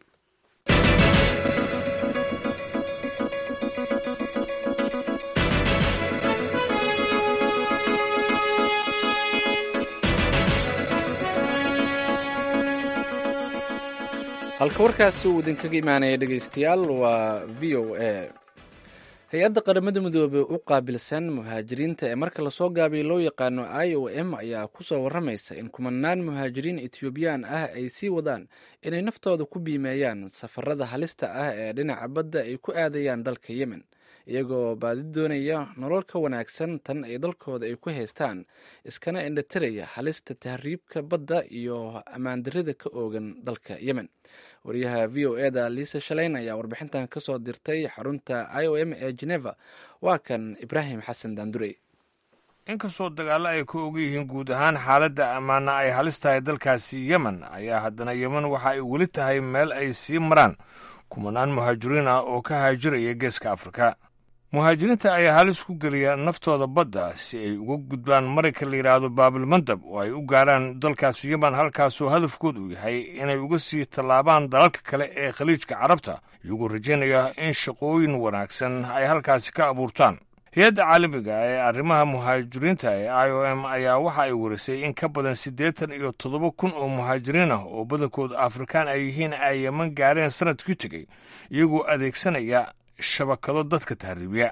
halka warkaasi uu idinkaga imaanaya dhegeystayaal waa v o a hay-adda qaramada midoobey u qaabilsan muhaajiriinta ee marka lasoo gaabiyo loo yaqaano i o m ayaa kusoo waramaysa in kumanaan muhaajiriin etoobiyaan ah ay sii wadaan inay naftooda ku biimeeyaan safarada halista ah ee dhinaca badda ay ku aadayaan dalka yemen iyagoo baadi doonaya nolol ka wanaagsan tan ay dalkooda ay ku haystaan iskana indhatiraya halista tahriibka badda iyo ammaandarida ka oogan dalka yemen wariyaha v o eda liisa shaleyn ayaa warbixintan kasoo dirtay xarunta i o m ee geneva waa kan ibraahim xasan daandurey inkastoo dagaallo ay ku og yihiin guud ahaan xaaladda ammaana ay halis tahay dalkaasi yemen ayaa haddana yemen waxa ay weli tahay meel ay sii maraan kumanaan muhaajiriin ah oo ka haajiraya geeska afrika muhaajiriinta ayaa halis ku geliya naftooda badda si ay uga gudbaan marayka la yidhaahdo baabilmandab oo ay u gaarhaan dalkaasi yemen halkaasoo hadafkood uu yahay inay uga sii tallaabaan dalalka kale ee khaliijka carabta iyagoo rajaynaya in shaqooyin wanaagsan ay halkaasi ka abuurtaan hay-adda caalamiga ee arrimaha muhaajiriinta ee i o m ayaa waxa ay warisay in ka badan siddeetan iyo toddoba kun oo muhaajiriin ah oo badankooda afrikaan ay yihiin ay yeman gaareen sanadkii tegey iyagoo adeegsanaya shabakado dadka tahriibiya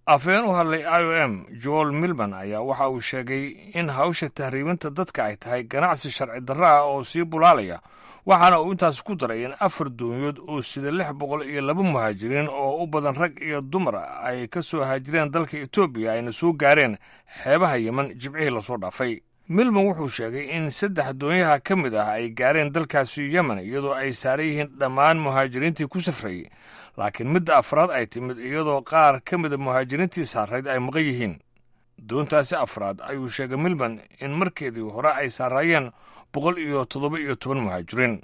afhayeen u hadlay i o m joel milman ayaa waxa uu sheegay in hawsha tahriibinta dadka ay tahay ganacsi sharci darro ah oo sii bulaalaya waxaana uu intaas ku daray in afar doonyood oo sida lix boqol iyo laba muhaajiriin oo u badan rag iyo dumar ay ka soo haajireen dalka etoobiya ayna soo gaareen xeebaha yemen jibcihii lasoo dhaafay milman wuxuu sheegay in saddex doonyaha ka mid ah ay gaareen dalkaasi yemen iyadoo ay saaran yihiin dhammaan muhaajiriintii ku safrayey laakiin midda afraad ay timid iyadoo qaar ka mida muhaajiriintii saarayd ay maqan yihiin doontaasi afraad ayuu sheegay milman in markeedii hore ay saaraayeen boqol iyo toddoba iyo toban muhaajiriin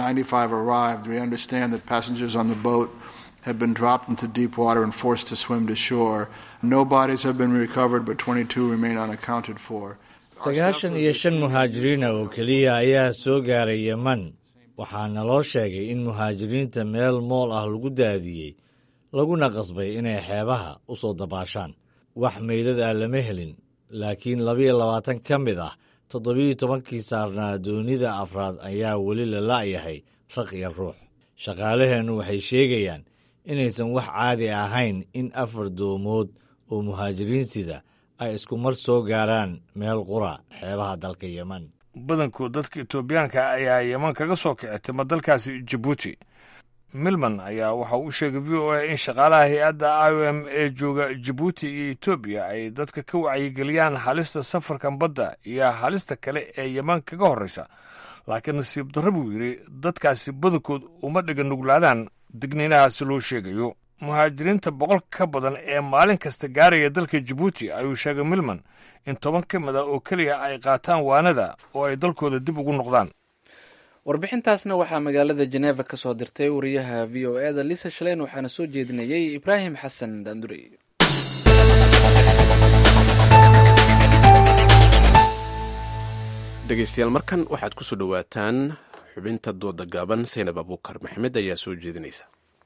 have been dropped into deep water and forced to swim to shore. No bodies have been recovered, but 22 remain unaccounted for. sagaashan iyo shan muhaajiriina oo keliya ayaa soo gaaray yeman waxaana loo sheegay in muhaajiriinta meel mool ah lagu daadiyey laguna qasbay inay xeebaha u soo dabaashaan wax meydad ah lama helin laakiin labiyo labaatan ka mid ah toddobiyo tobankii saarnaa doonida afraad ayaa weli la la'yahay raq iyo ruux shaqaalaheennu waxay sheegayaan inaysan wax caadi ahayn in afar doomood oo muhaajiriin sida ay isku mar soo gaaraan meel qura xeebaha dalka yemen badankood dadka etoobiyaanka ayaa yeman kaga soo kici tima dalkaasi jabuuti milman ayaa waxa uu sheegay v o a in shaqaalaha hay-adda i o m ee jooga jabuuti iyo etoobiya ay dadka ka wacyigeliyaan halista safarkan badda iyo halista kale ee yeman kaga horreysa laakiin nasiib darro buu yidhi dadkaasi badankood uma dhiga nuglaadaan digniinahaasi loo sheegayo muhaajiriinta boqol ka badan ee maalin kasta gaaraya dalka jabuuti ayuu sheegay milman in toban ka mid a oo keliya ay qaataan waanada oo ay dalkooda dib ugu noqdaan warbixintaasna waxaa magaalada jeneva ka soo dirtay wariyaha v o eda lisa shaleyn waxaana soo jeedinayey ibraahim xasan daandurey dhegeystayaal markan waxaad ku soo dhowaataan xubinta dooda gaaban saynab abuukar maxamed ayaa soo jeedinaysa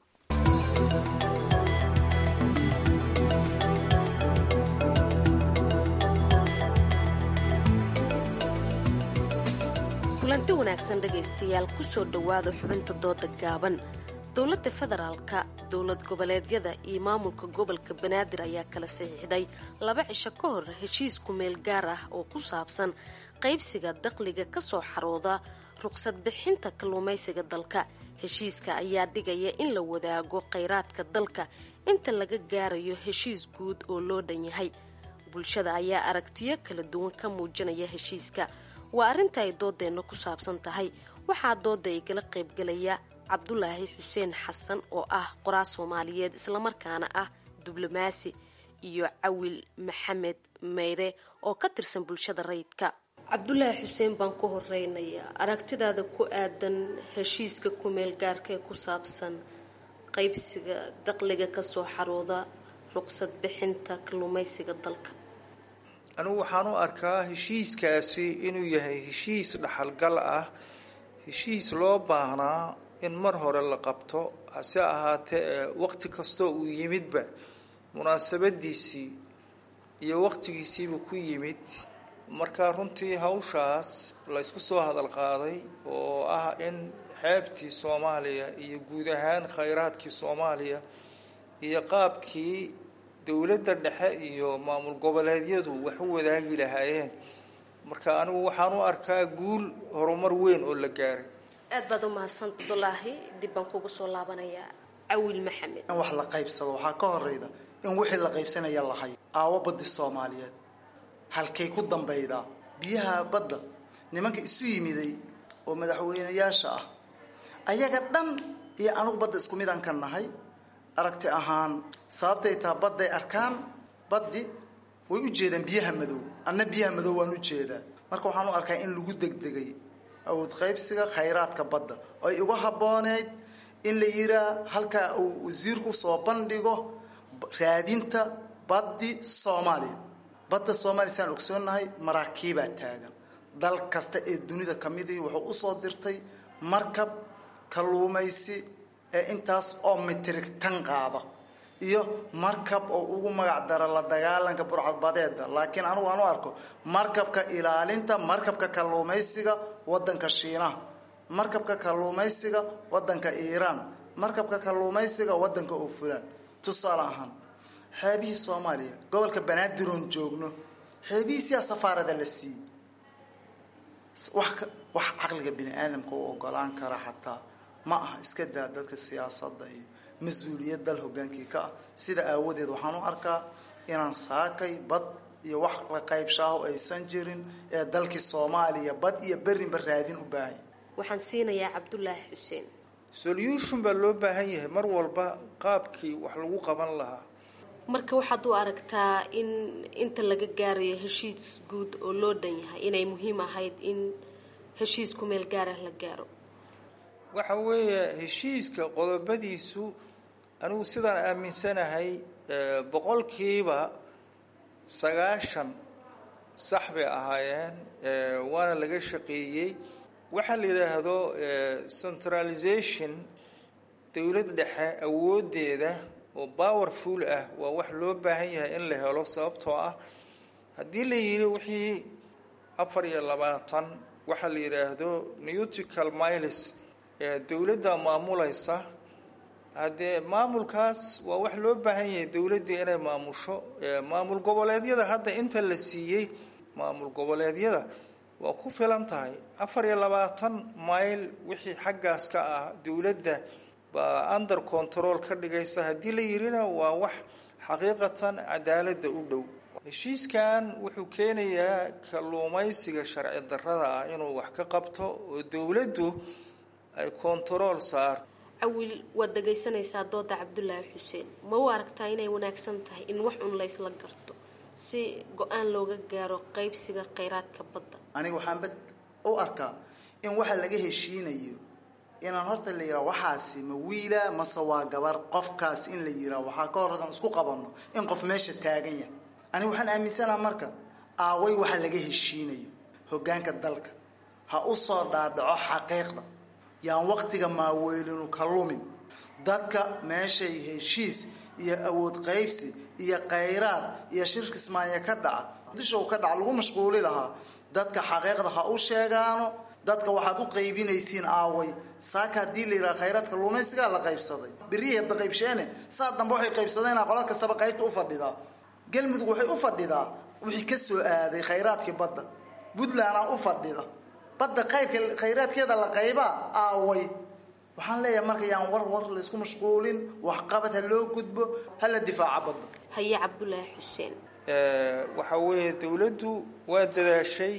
kulanti wanaagsan dhegaystayaal kusoo dhowaada xubinta dooda gaaban dowladda federaalka dowlad goboleedyada iyo maamulka gobolka banaadir ayaa kala saxiixday laba cisho ka hor heshiis kumeel gaar ah oo ku saabsan qaybsiga dakhliga kasoo xarooda ruqsad bixinta kalluumaysiga dalka heshiiska ayaa dhigaya in la wadaago khayraadka dalka inta laga gaarayo heshiis guud oo loo dhan yahay bulshada ayaa aragtiyo kala duwan ka muujinaya heshiiska waa arrinta ay doodeenna ku saabsan tahay waxaa dooda igala qaybgalaya cabdulaahi xuseen xasan oo ah qoraa soomaaliyeed islamarkaana ah diblomaasi iyo cawil maxamed meyre oo ka tirsan bulshada rayidka cabdulaahi xuseen baan ku horeynayaa aragtidaada ku aadan heshiiska kumeel gaarka ee ku saabsan qaybsiga daqliga kasoo xarooda ruqsad bixinta kalluumaysiga dalka anigu waxaan u arkaa heshiiskaasi inuu yahay heshiis dhaxalgal ah heshiis loo baahnaa in mar hore la qabto hase ahaatee waqti kastoo uu yimidba munaasabadiisii iyo waqtigiisiiba ku yimid marka runtii hawshaas la ysku soo hadal qaaday oo ah in xeebtii soomaaliya iyo guud ahaan khayraadkii soomaaliya iyo qaabkii dowladda dhexe iyo maamul goboleedyadu wax u wadaagi lahaayeen marka anigu waxaan u arkaa guul horumar weyn oo la gaaray aad baad u mahadsan abdulaahi dib baan kugu soo laabanayaa cawil maxamed in wax la qaybsado waxaa ka horeyda in wixii la qaybsanaya la hayo aawo baddi soomaaliyeed halkay ku dambaydaa biyaha badda nimanka isu yimiday oo madaxweynayaasha ah ayaga dhan iyo anugu badda isku midaan ka nahay aragti ahaan sababtay taa badday arkaan baddi way u jeedaan biyaha madow anna biyaha madow waan u jeedaa marka waxaan u arkaa in lagu degdegay awood qaybsiga khayraadka badda oo ay uga habbooneyd in la yiraa halkaa uu wasiirku soo bandhigo raadinta baddi soomaaliya badda soomaaliya siaan ogsoonnahay maraakiibaa taagan dal kasta ee dunida ka midii wuxuu usoo dirtay markab kalluumaysi ee intaas oo mitrig tan qaada iyo markab oo ugu magac dara la dagaalanka burcadbadeeda laakiin anigu aan u arko markabka ilaalinta markabka kalluumaysiga wadanka shiinaha markabka kalluumaysiga wadanka iiraan markabka kalluumaysiga wadanka oofulaan tusaale ahaan xeebihii soomaaliya gobolka banaadir-oon joogno xeebihiisiyaa safaarada la siiyey wax ka wax caqliga bini aadamka u ogolaan kara xataa ma aha iska daa dadka siyaasadda iyo mas-uuliyad dal hogaankii ka ah sida aawadeed waxaan u arkaa inaan saakay bad iyo wax la qaybshaaho aysan jirin ee dalkii soomaaliya bad iyo berinba raadin u baahanya waxaan siinayaa cabdulaahi xuseen solution baa loo baahan yahay mar walba qaabkii wax lagu qaban lahaa marka waxaad u aragtaa in inta laga gaarayo heshiis guud oo loo dhan yahay inay muhiim ahayd in heshiis ku meel gaarah la gaaro waxa weeye heshiiska qodobadiisu anigu sidaan aaminsanahay boqolkiiba sagaashan sax bay ahaayeen waana laga shaqeeyey waxaa la yidhaahdo centralization dowlad dhexe awoodeeda oo powerful ah waa wax loo baahan yahay in la helo sababtoo ah haddii la yidhi wixii afar iyo labaatan waxaa la yidhaahdo neutical miles ee dowladda maamulaysa haddee maamulkaas waa wax loo baahan yahay dowladdii inay maamusho maamul goboleedyada hadda inta la siiyey maamul goboleedyada waa ku filan tahay afar iyo labaatan mayl wixii xaggaas ka ah dowladda baa under control ka dhigaysa haddii la yidhina waa wax xaqiiqatan cadaaladda u dhow heshiiskan wuxuu keenayaa kalluumaysiga sharci darrada ah inuu wax ka qabto oo dowladdu ay control saarto cawil waad dhagaysanaysaa dooda cabdulaahi xuseen ma u aragtaa inay wanaagsan tahay in wax un laysla garto si go-aan looga gaaro qaybsiga kheyraadka badda aniga waxaan bad u arkaa in waxa laga heshiinayo inaan horta la yidhaha waxaasi ma wiila mase waa gabar qofkaas in la yidhaha waxaa ka hor aan isku qabanno in qof meesha taagan yahay aniga waxaan aaminsanaha marka aaway waxa laga heshiinayo hoggaanka dalka ha u soo dhaadhaco xaqiiqda yaan waqtiga maaweelinu ka lumin dadka meeshay heshiis iyo awood qaybsi iyo khayraad iyo shirka ismaanya ka dhaca dishow ka dhaca lagu mashquuli lahaa dadka xaqiiqda ha u sheegaano dadka waxaad u qaybinaysiin aaway saaka haddii la yidhaha khayraadka luumaysigaa la qaybsaday berihii hadda qaybsheene saa dambe waxay qaybsadeenaa qolad kastaba qaybta u fadhidaa galmudug waxay u fadhidaa wixii ka soo aaday khayraadkii badda puntlandaa u fadhida badda qayrka khayraadkeeda la qaybaa aaway waxaan leeyahay marka yaan war war laysku mashquulin waxqabad ha loo gudbo ha la difaaco badda haye cabdulaahi xuseen waxa weeye dowladdu waa dadaashay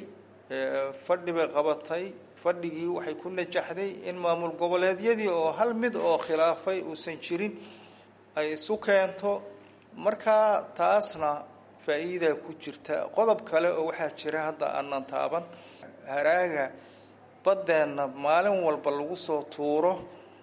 fadhi bay qabatay fadhigii waxay ku najaxday in maamul goboleedyadii oo hal mid oo khilaafay uusan jirin ay isu keento markaa taasna faa-iidaa ku jirta qodob kale oo waxaa jira hadda aanan taaban haraaga baddeenna maalin walba lagu soo tuuro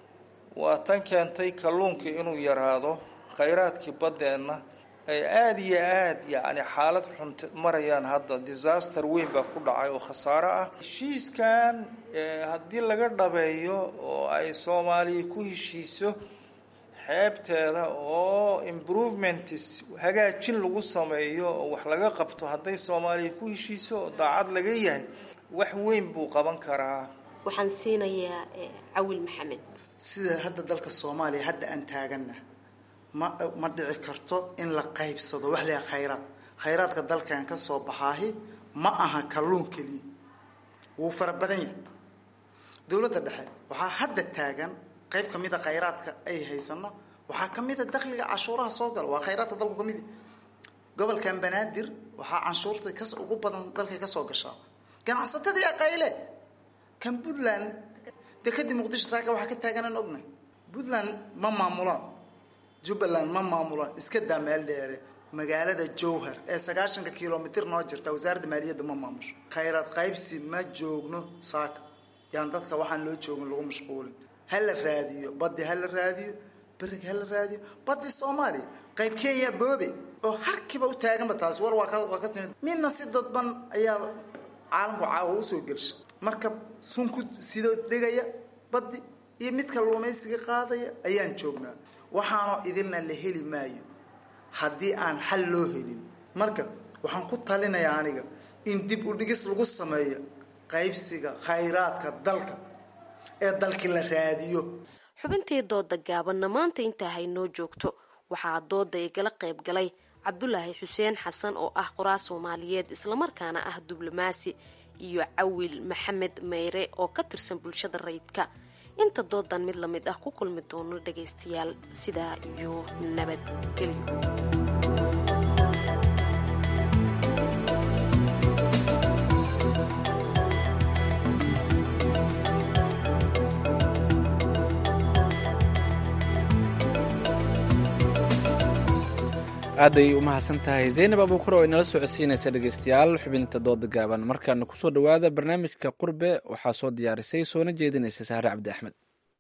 waa tan keentay kalluunkii inuu yaraado khayraadkii baddeenna ay aada iyo aada yacni xaalad xun marayaan hadda disaster weyn baa ku dhacay oo khasaaro ah heshiiskan haddii laga dhabeeyo oo ay soomaaliya ku heshiiso xeebteeda oo improvements hagaajin lagu sameeyo oo wax laga qabto hadday soomaaliya ku heshiiso oo daacad laga yahay wax weyn buu qaban karaa waxaan siinayaa cawil maxamed sida hadda dalka soomaaliya hadda aan taaganna ma ma dhici karto in la qaybsado wax leeyahay khayraad khayraadka dalkan ka soo baxaahi ma aha kalluun keliya wuu fara badan yahay dowladda dhexe waxaa hadda taagan qayb ka mid a khayraadka ay haysano waxaa ka mid a dakhliga cashuuraha soo gala waa khayraadka dalku ka mid gobolkan banaadir waxaa canshuurta kas ugu badan dalkay kasoo gashaa ganacsatadii aqayle kan puntland dee kadib muqdisho saaka waxaa ka taaganaan ognahay puntland ma maamulaan jubbaland ma maamulaan iska daa meel dheere magaalada jowhar ee sagaashanka kilomitr noo jirta wasaaradda maaliyadda ma maamusho khayraad qaybsi ma joogno saaka yaan dadka waxaan loo joogin lagu mashquulin ha la raadiyo baddi ha la raadiyo beriga ha la raadiyo baddi soomaaliya qayb kenya boobe oo harkiiba u taaganba taasi war waa ka waa ka timid midna si dadban ayaa caalamku caawa usoo gelsha marka sunku sidoo dhigaya baddi iyo midka luumaysiga qaadaya ayaan joognaa waxaanoo idilna la heli maayo haddii aan xal loo helin marka waxaan ku talinayaa aniga in dib u dhigis lagu sameeyo qaybsiga khayraadka dalka ee dalkii la raadiyo xubintii dooda gaabanna maanta intaa haynoo joogto waxaa dooda igala qayb galay cabdulaahi xuseen xasan oo ah qoraa soomaaliyeed islamarkaana ah diblomaasi iyo cawil maxamed meyre oo ka tirsan bulshada rayidka inta doodan mid lamid ah ku kulmi doono dhagaystayaal sidaa iyo nabadgelyo aaday u mahadsan tahay zaynab abuukar oo inala socodsiinaysa dhegeystayaal xubinta dooda gaaban markaana kusoo dhowaada barnaamijka qurbe waxaa soo diyaarisay soona jeedinaysa sahre cabdi axmed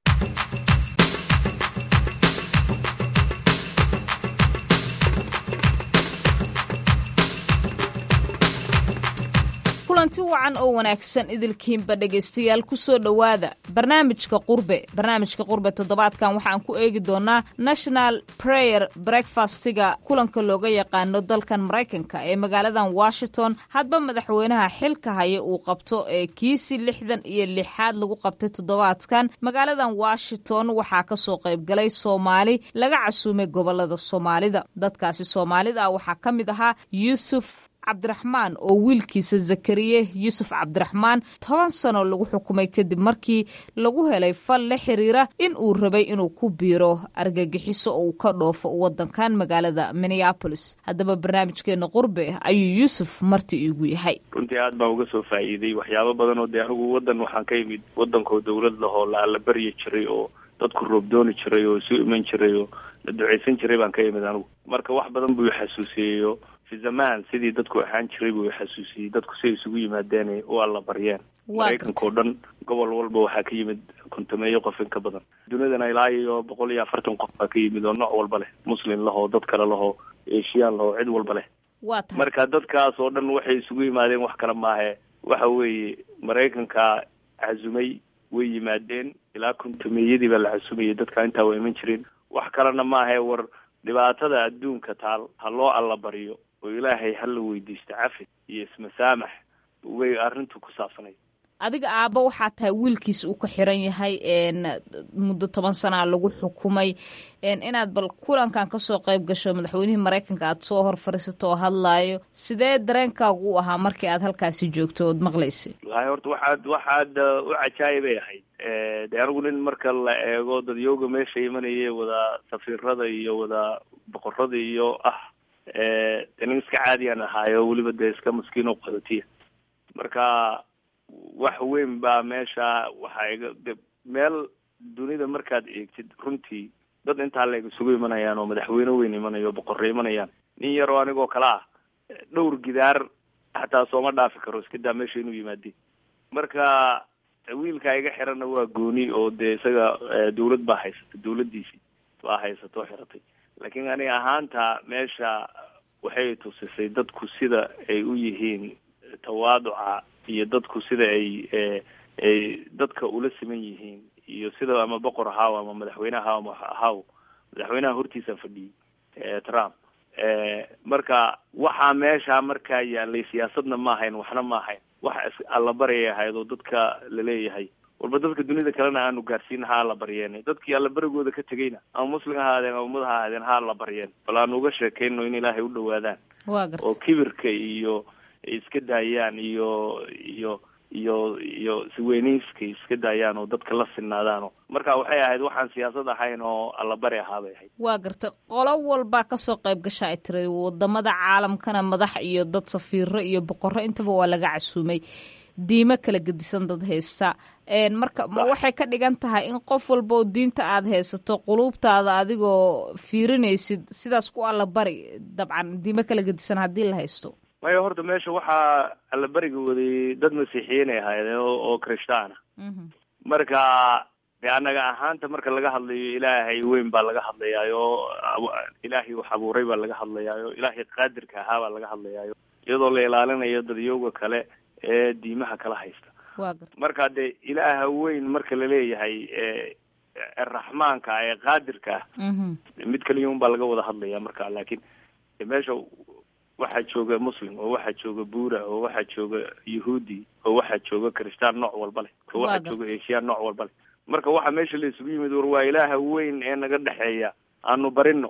kulanti wacan oo wanaagsan idilkiinba dhegaystayaal kusoo dhowaada barnaamijka qurbe barnaamijka qurbe toddobaadkan waxaan ku eegi doonaa national prayer breakfastiga kulanka looga yaqaano dalkan maraykanka ee magaaladan washington hadba madaxweynaha xilka haya uu qabto ee kiisi lixdan iyo lixaad lagu qabtay toddobaadkan magaaladan washington waxaa kasoo qaybgalay soomaali laga casuumay gobolada soomaalida dadkaasi soomaalida ah waxaa ka mid ahaa yuusuf cabdiraxmaan oo wiilkiisa zakariye yuusuf cabdiraxmaan toban sano lagu xukumay kadib markii lagu helay fal la xiriira in uu rabay inuu ku biiro argagixiso oo uu ka dhoofo wadankan magaalada minneabolis haddaba barnaamijkeena qurbe ayuu yuusuf marti iigu yahay runtii aad baan uga soo faa'iiday waxyaabo badan oo dee anigu waddan waxaan ka imid waddankoo dawlad lahoo la alla baryi jiray oo dadku roobdooni jiray oo isu iman jiray oo la duceysan jiray baan ka imid anigu marka wax badan buu xasuusiyeyo fi zamaan sidii dadku ahaan jiray buu xasuusiyey dadku siay isugu yimaadeen u alla baryeen maraykanka oo dhan gobol walba waxaa ka yimid kontameeyo qof in ka badan dunidana ilaa iyo boqol iyo afartan qof baa ka yimid oo nooc walba leh muslim lahoo dad kale lahoo eshiyaan lahoo cid walba leh marka dadkaas oo dhan waxay isugu yimaadeen wax kale maahe waxa weeye maraykanka casumay way yimaadeen ilaa kontameeyadii baa la casumayay dadka intaa waa iman jireen wax kalena maahe war dhibaatada adduunka taal ha loo alla baryo oo ilaahay hala weydiisto cafi iyo ismasaamax way arrintu ku saabsanay adiga aabba waxaa tahay wiilkiis uu ka xiran yahay muddo toban sanaa lagu xukumay inaad bal kulankan kasoo qayb gasho madaxweynihii maraykanka aad soo hor fadhiisato oo hadlaayo sidee dareenkaagu u ahaa markii aad halkaasi joogto ood maqlaysay wallahi horta waxaad waxaad u cajaayibay ahayd de anigu nin marka la eego dadyooga meesha imanaya wada safiirada iyo wada boqorada iyo ah de nin iska caadiyaan ahaayo weliba dee iska maskiin oo qadotiya marka wax weyn baa meesha waxaa iga de meel dunida markaad eegtid runtii dad intaa leeg isugu imanayaan oo madaxweyne weyn imanayo boqorre imanayaan nin yar oo anigoo kale ah dhowr gidaar xataa sooma dhaafi karo iska daa meesha inuu yimaade marka wiilka iga xiranna waa gooni oo dee isaga dawlad baa haysata dawladdiisii baa haysato xiratay laakiin ani ahaanta meesha waxay tusisay dadku sida ay u yihiin tawaaduca iyo dadku sida ay ay dadka ula siman yihiin iyo sida ama boqor ahaw ama madaxweyne ahaw ama ahaw madaxweynaha hortiisa fadhiyey trump marka waxaa meesha markaa yaalay siyaasadna ma ahayn waxna ma ahayn wax allabaryay ahayd oo dadka laleeyahay walba dadka dunida kalena aanu gaarsiin ha alla baryeen dadkii allabarigooda ka tegayna ama muslim ha ahaadeen ama ummad ha ahaadeen ha alla baryeen bal aanu uga sheekeyno in ilaahay u dhawaadaan oo kibirka iyo iska daayaan iyo iyo iyo iyo siweyneyska iska daayaan oo dadka la sinaadaano marka waxay ahayd waxaan siyaasad ahayn oo allabari ahaa bay ahayd waa garta qolo walbaa kasoo qayb gasha ay tiri wadamada caalamkana madax iyo dad safiiro iyo boqorro intaba waa laga casuumay diimo kala gedisan dad haysta marka ma waxay ka dhigan tahay in qof walba oo diinta aad haysato quluubtaada adigoo fiirinaysid sidaas ku allabari dabcan diimo kala gedisan haddii la haysto maya horta meesha waxaa allabariga waday dad masiixiyiinay ahaydeen oo krishtaana marka de annaga ahaanta marka laga hadlayo ilaahay weyn baa laga hadlayaayo ilaahay wax abuuray baa laga hadlayaayo ilaahay qaadirka ahaa baa laga hadlayaayo iyadoo la ilaalinayo dadyooga kale ee diimaha kala haysta marka de ilaaha weyn marka laleeyahay raxmaanka ee qaadirka ah mid kaliya un baa laga wada hadlaya marka laakiin meesha waxaa jooga muslim oo waxaa jooga buura oo waxaa jooga yahuudi oo waxaa jooga kristaan nooc walba leh oo waxaa jooga esiyaan nooc walba leh marka waxa meesha la isugu yimid war waa ilaaha weyn ee naga dhexeeya aanu barino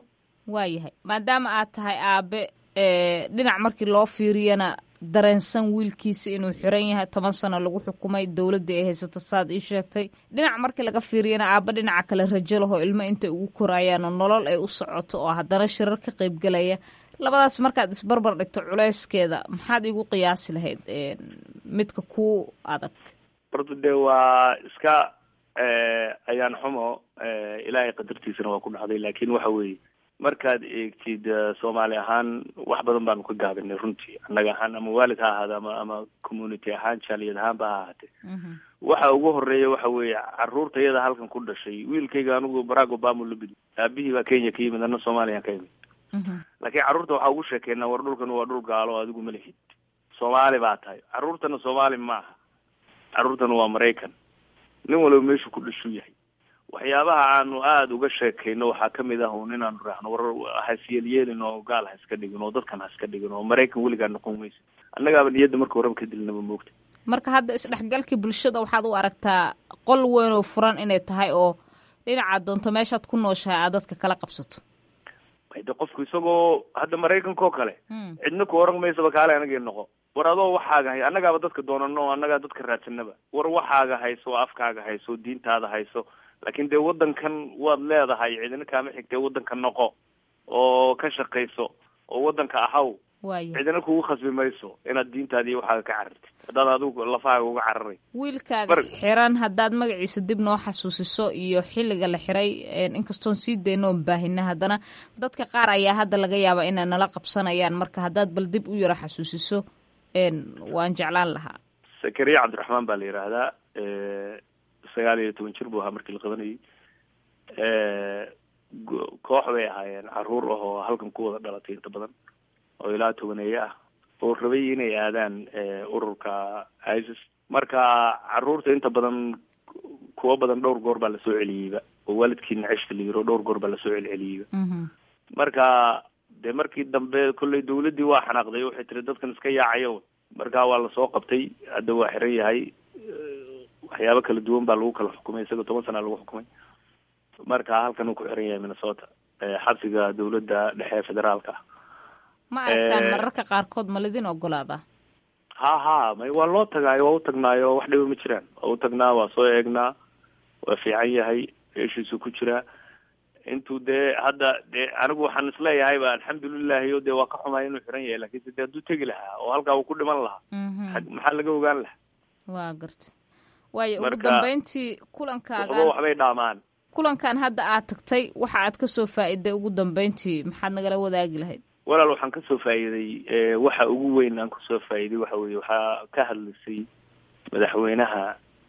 waayahay maadaama aad tahay aabe dhinac markii loo fiiriyana dareensan wiilkiisa inuu xiran yahay toban sano lagu xukumay dowladda ay haysato saad ii sheegtay dhinac markii laga fiiriyana aabba dhinaca kale rajo lahoo ilmo intay ugu korayaanoo nolol ay u socoto oo haddana shirar ka qaybgelaya labadaas markaad isbarbar dhigto culeyskeeda maxaad igu qiyaasi lahayd midka ku adag horta dee waa iska ayaan xumo ilaahay qadartiisana waa ku dhacday laakiin waxa weeye markaad eegtid soomaali ahaan wax badan baanu ka gaabinay runtii annaga ahaan ama waalid ha ahaada ama ama community ahaan jaaliyad ahaanba ha ahaatee waxa ugu horeeya waxa weeye caruurta iyada halkan ku dhashay wiilkayga anigu barack obama la bidi aabihii baa kenya ka yimid ana soomaliyan ka yimid laakiin carruurta waxaa ugu sheekeynaa war dhulkan waa dhul gaalo adigu ma lihid soomaali baa tahay carruurtana soomaali ma aha carruurtana waa maraykan nin waliba meeshuu ku dhashuu yahay waxyaabaha aanu aada uga sheekayno waxaa kamid ah un inaanu raahno war hasyeelyeelin oo gaal ha iska dhigin oo dadkan ha iska dhigin oo maraykan weligaa noqon maysa annagaaba niyadda marka horeba ka dilnaba moogta marka hadda isdhexgalkii bulshada waxaad u aragtaa qol weyn oo furan inay tahay oo dhinacaad doonto meeshaad ku nooshahay aad dadka kala qabsato de qofku isagoo hadda maraykanka oo kale cidna ku oran maysaba kaale anagii noqo war adoo waxaaga hay annagaaba dadka doonano o annagaa dadka raadsanaba war waxaaga hayso afkaaga hayso diintaada hayso laakiin dee waddankan waad leedahay cidina kaama xigtee waddanka noqo oo ka shaqayso oo waddanka ahaw cidina kugu khasbi mayso inaad diintaadi iyo waxaaga ka carartid haddaad adigu lafahaaga uga cararay wiilkaaga xiran haddaad magaciisa dib noo xasuusiso iyo xilliga la xiray inkastoon sii dayno oon baahina haddana dadka qaar ayaa hadda laga yaabaa inay nala qabsanayaan marka haddaad bal dib u yaro xasuusiso waan jeclaan lahaa sakariya cabdiraxmaan baa la yidhaahdaa sagaal iyo toban jir buu ahaa markii la qabanayay koox bay ahaayeen caruur ah oo halkan ku wada dhalatay inta badan oo ilaa tobaneeye ah oo rabay inay aadaan ururka isis marka caruurta inta badan kuwa badan dhowr goor baa lasoo celiyeyba oo waalidkii naceshta la yiro dhowr goor baa lasoo celceliyeyba marka dee markii dambe kolley dawladdii waa xanaaqday waxay tiri dadkan iska yaacayo marka waa lasoo qabtay hadda waa xiran yahay waxyaabo kala duwan baa lagu kala xukumay isagoo toban sana lagu xukumay marka halkan uu ku xiran yahay minnesota xabsiga dawladda dhexe federaalka ma aragtaan mararka qaarkood ma lidin ogolaadaa ha ha may waa loo tagaayo waa u tagnaayo wax dhiba ma jiraan waa u tagnaa waa soo eegnaa waa fiican yahay meeshiisu ku jiraa intuu dee hadda dee anigu waxaan isleeyahay ba alxamdulilahi o dee waa ka xumaay inuu xiran yahay lakinse dee hadduu tegi lahaa oo halkaa uu ku dhiman lahaa maxaa laga ogaan lahaa waa garta waayo ugu dambeyntii kulankaagan waxba waxbay dhaamaan kulankan hadda aad tagtay waxa aad kasoo faa'iday ugu dambeyntii maxaad nagala wadaagi lahayd walaal waxaan kasoo faa'iiday waxa ugu weyn aan kasoo faa'iiday waxa weye waxaa ka hadlaysay madaxweynaha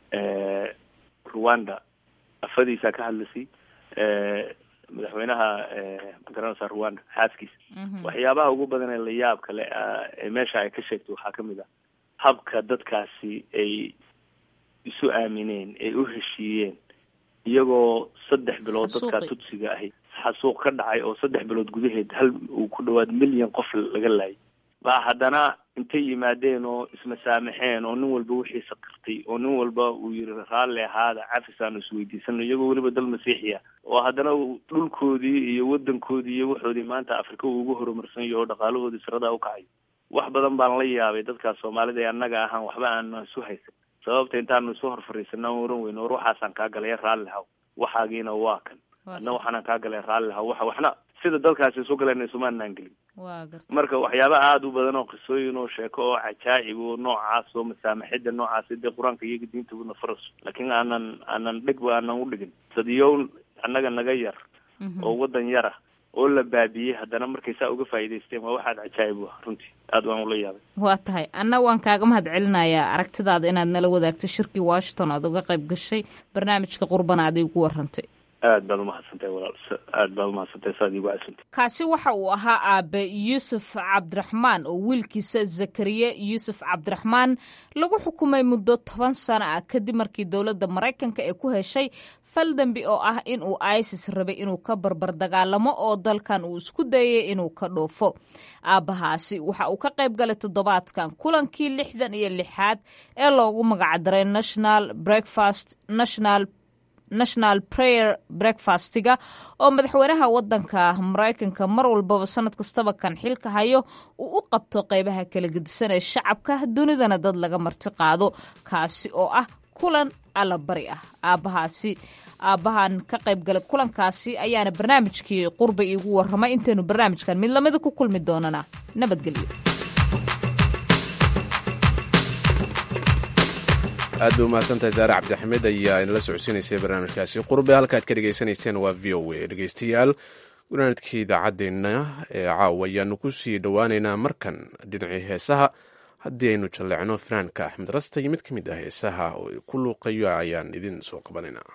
rwanda afadiisaa ka hadlaysay madaxweynaha magaranaysa rwanda xaaskiisa waxyaabaha ugu badan ee la yaab kale ee meesha ay ka sheegtay waxaa kamid ah habka dadkaasi ay isu aamineen ay u heshiiyeen iyagoo saddex bilood dadkaa tudsiga ahi xasuuq ka dhacay oo saddex bilood gudaheed hal uu ku dhawaad milyan qof laga laayay baa haddana intay yimaadeen oo ismasaamaxeen oo nin walba wixiisa qirtay oo nin walba uu yiri raalli ahaada cafis aanu isweydiisano iyagoo weliba dal masiixiya oo haddana dhulkoodii iyo wadankoodii iyo waxoodii maanta afrika uu ugu horumarsan yaho oo dhaqaalahoodii saradaa u kacayo wax badan baan la yaabay dadkaas soomaalida ee annaga ahaan waxba aanu isu haysan sababta intaanu isu hor fariisana aan oran weyno war waxaasaan kaa galay raalli haw waxaagiina waa kan adna waxaanaan kaa galay raalli haw waxa waxna sida dalkaasi isu galeen isumaanaan gelin marka waxyaaba aada u badan oo qisooyin oo sheeko oo cajaa'ib oo noocaas oo masaamaxida noocaas dee qur-aanka iyaga diintaguna faras laakiin aanan aanan dhegba aanan u dhigin dadiyow annaga naga yar oo wadan yara oo la baabiyey haddana markay saa uga faa'iidaysteen waa waxaad cajaa'ib u ah runtii aada waan ula yaabay waa tahay anna waan kaaga mahad celinayaa aragtidaada inaad nala wadaagto shirkii washington aad uga qayb gashay barnaamijka qurbana aad igu warantay aad baad umahadsantahay walaal aad baad umahadsantahay saad iigu casantay kaasi waxa uu ahaa aabe yuusuf cabdiraxmaan oo wiilkiisa zakariye yuusuf cabdiraxmaan lagu xukumay muddo toban sano ah kadib markii dowladda maraykanka ee ku heshay fal dembi oo ah in uu isis rabay inuu ka barbar dagaalamo oo dalkan uu isku dayay inuu ka dhoofo aabbahaasi waxa uu ka qayb galay toddobaadkan kulankii lixdan iyo lixaad ee loogu magacdaray national breakfast national national prayer breakfastiga oo madaxweynaha wadanka maraykanka mar walbaba sanad kastaba kan xilka hayo uu u qabto qeybaha kala gedisan ee shacabka dunidana dad laga marti qaado kaasi oo ah kulan allabari ah aabbahaasi aabbahan ka qayb galay kulankaasi ayaana barnaamijkii qurba iigu warramay intaynu barnaamijkan mid lamida ku kulmi doonana nabadgelyo aad bay umahadsantahay saare cabdixamed ayaa inala socodsiinaysay barnaamijkaasi qurbe halkaad ka dhegaysanayseen waa v o a dhegeystayaal gunaanadkii idaacaddeenna ee caawa ayaanu ku sii dhowaaneynaa markan dhinacii heesaha haddii aynu jalleecno fanaanka axmed rasta iyo mid ka mid ah heesaha oo ku luuqayo ayaan idin soo qabanaynaa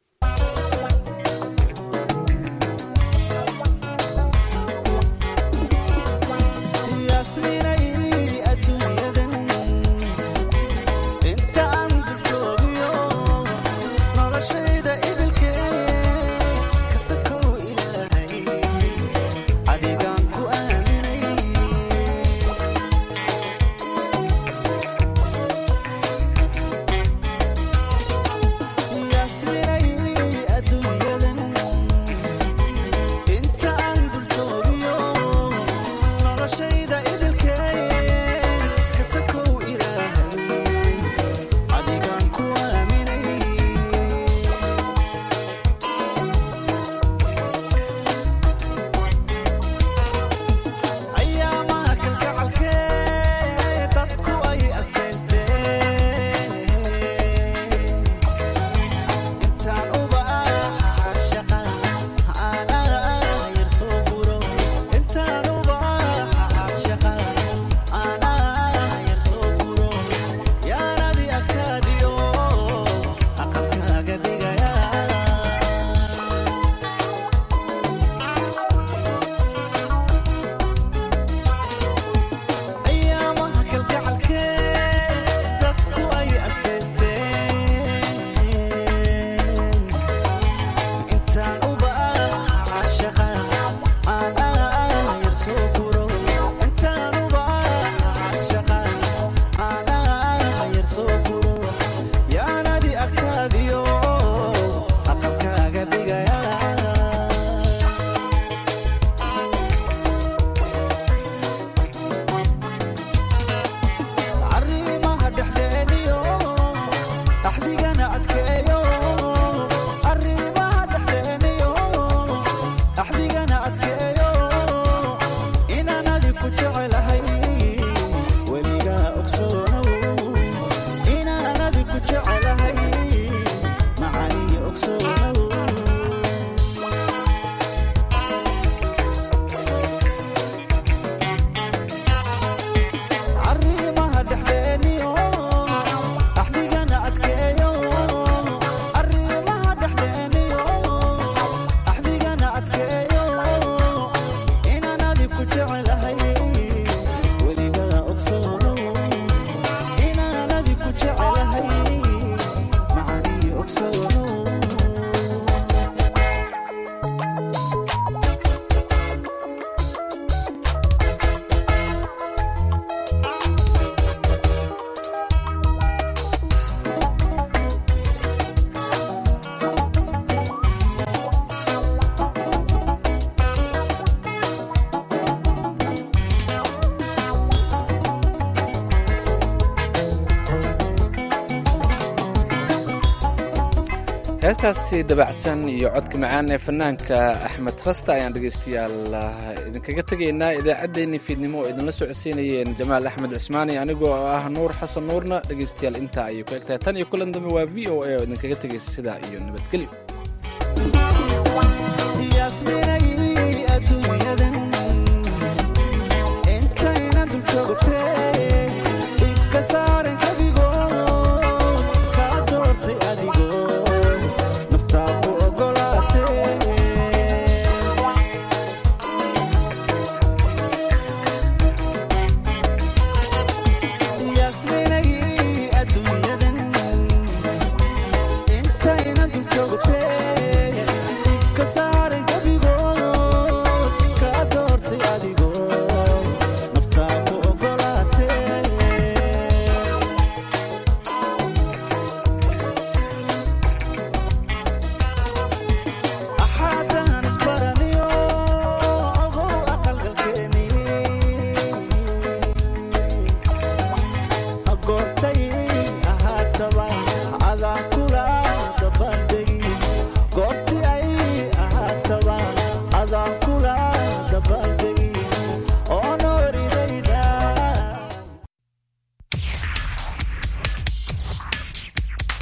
heestaasi dabacsan iyo codka macaan ee fanaanka axmed rasta ayaan dhegaystayaal idinkaga tegaynaa idaacaddeenii fiidnimo oo idinla socodsiinayeen jamaal axmed cismaani anigoo ah nuur xasan nuurna dhegaystayaal intaa ayay ku egtahay tan iyo kulan dambe waa v o a oo idinkaga tegaysa sidaa iyo nabadgelyo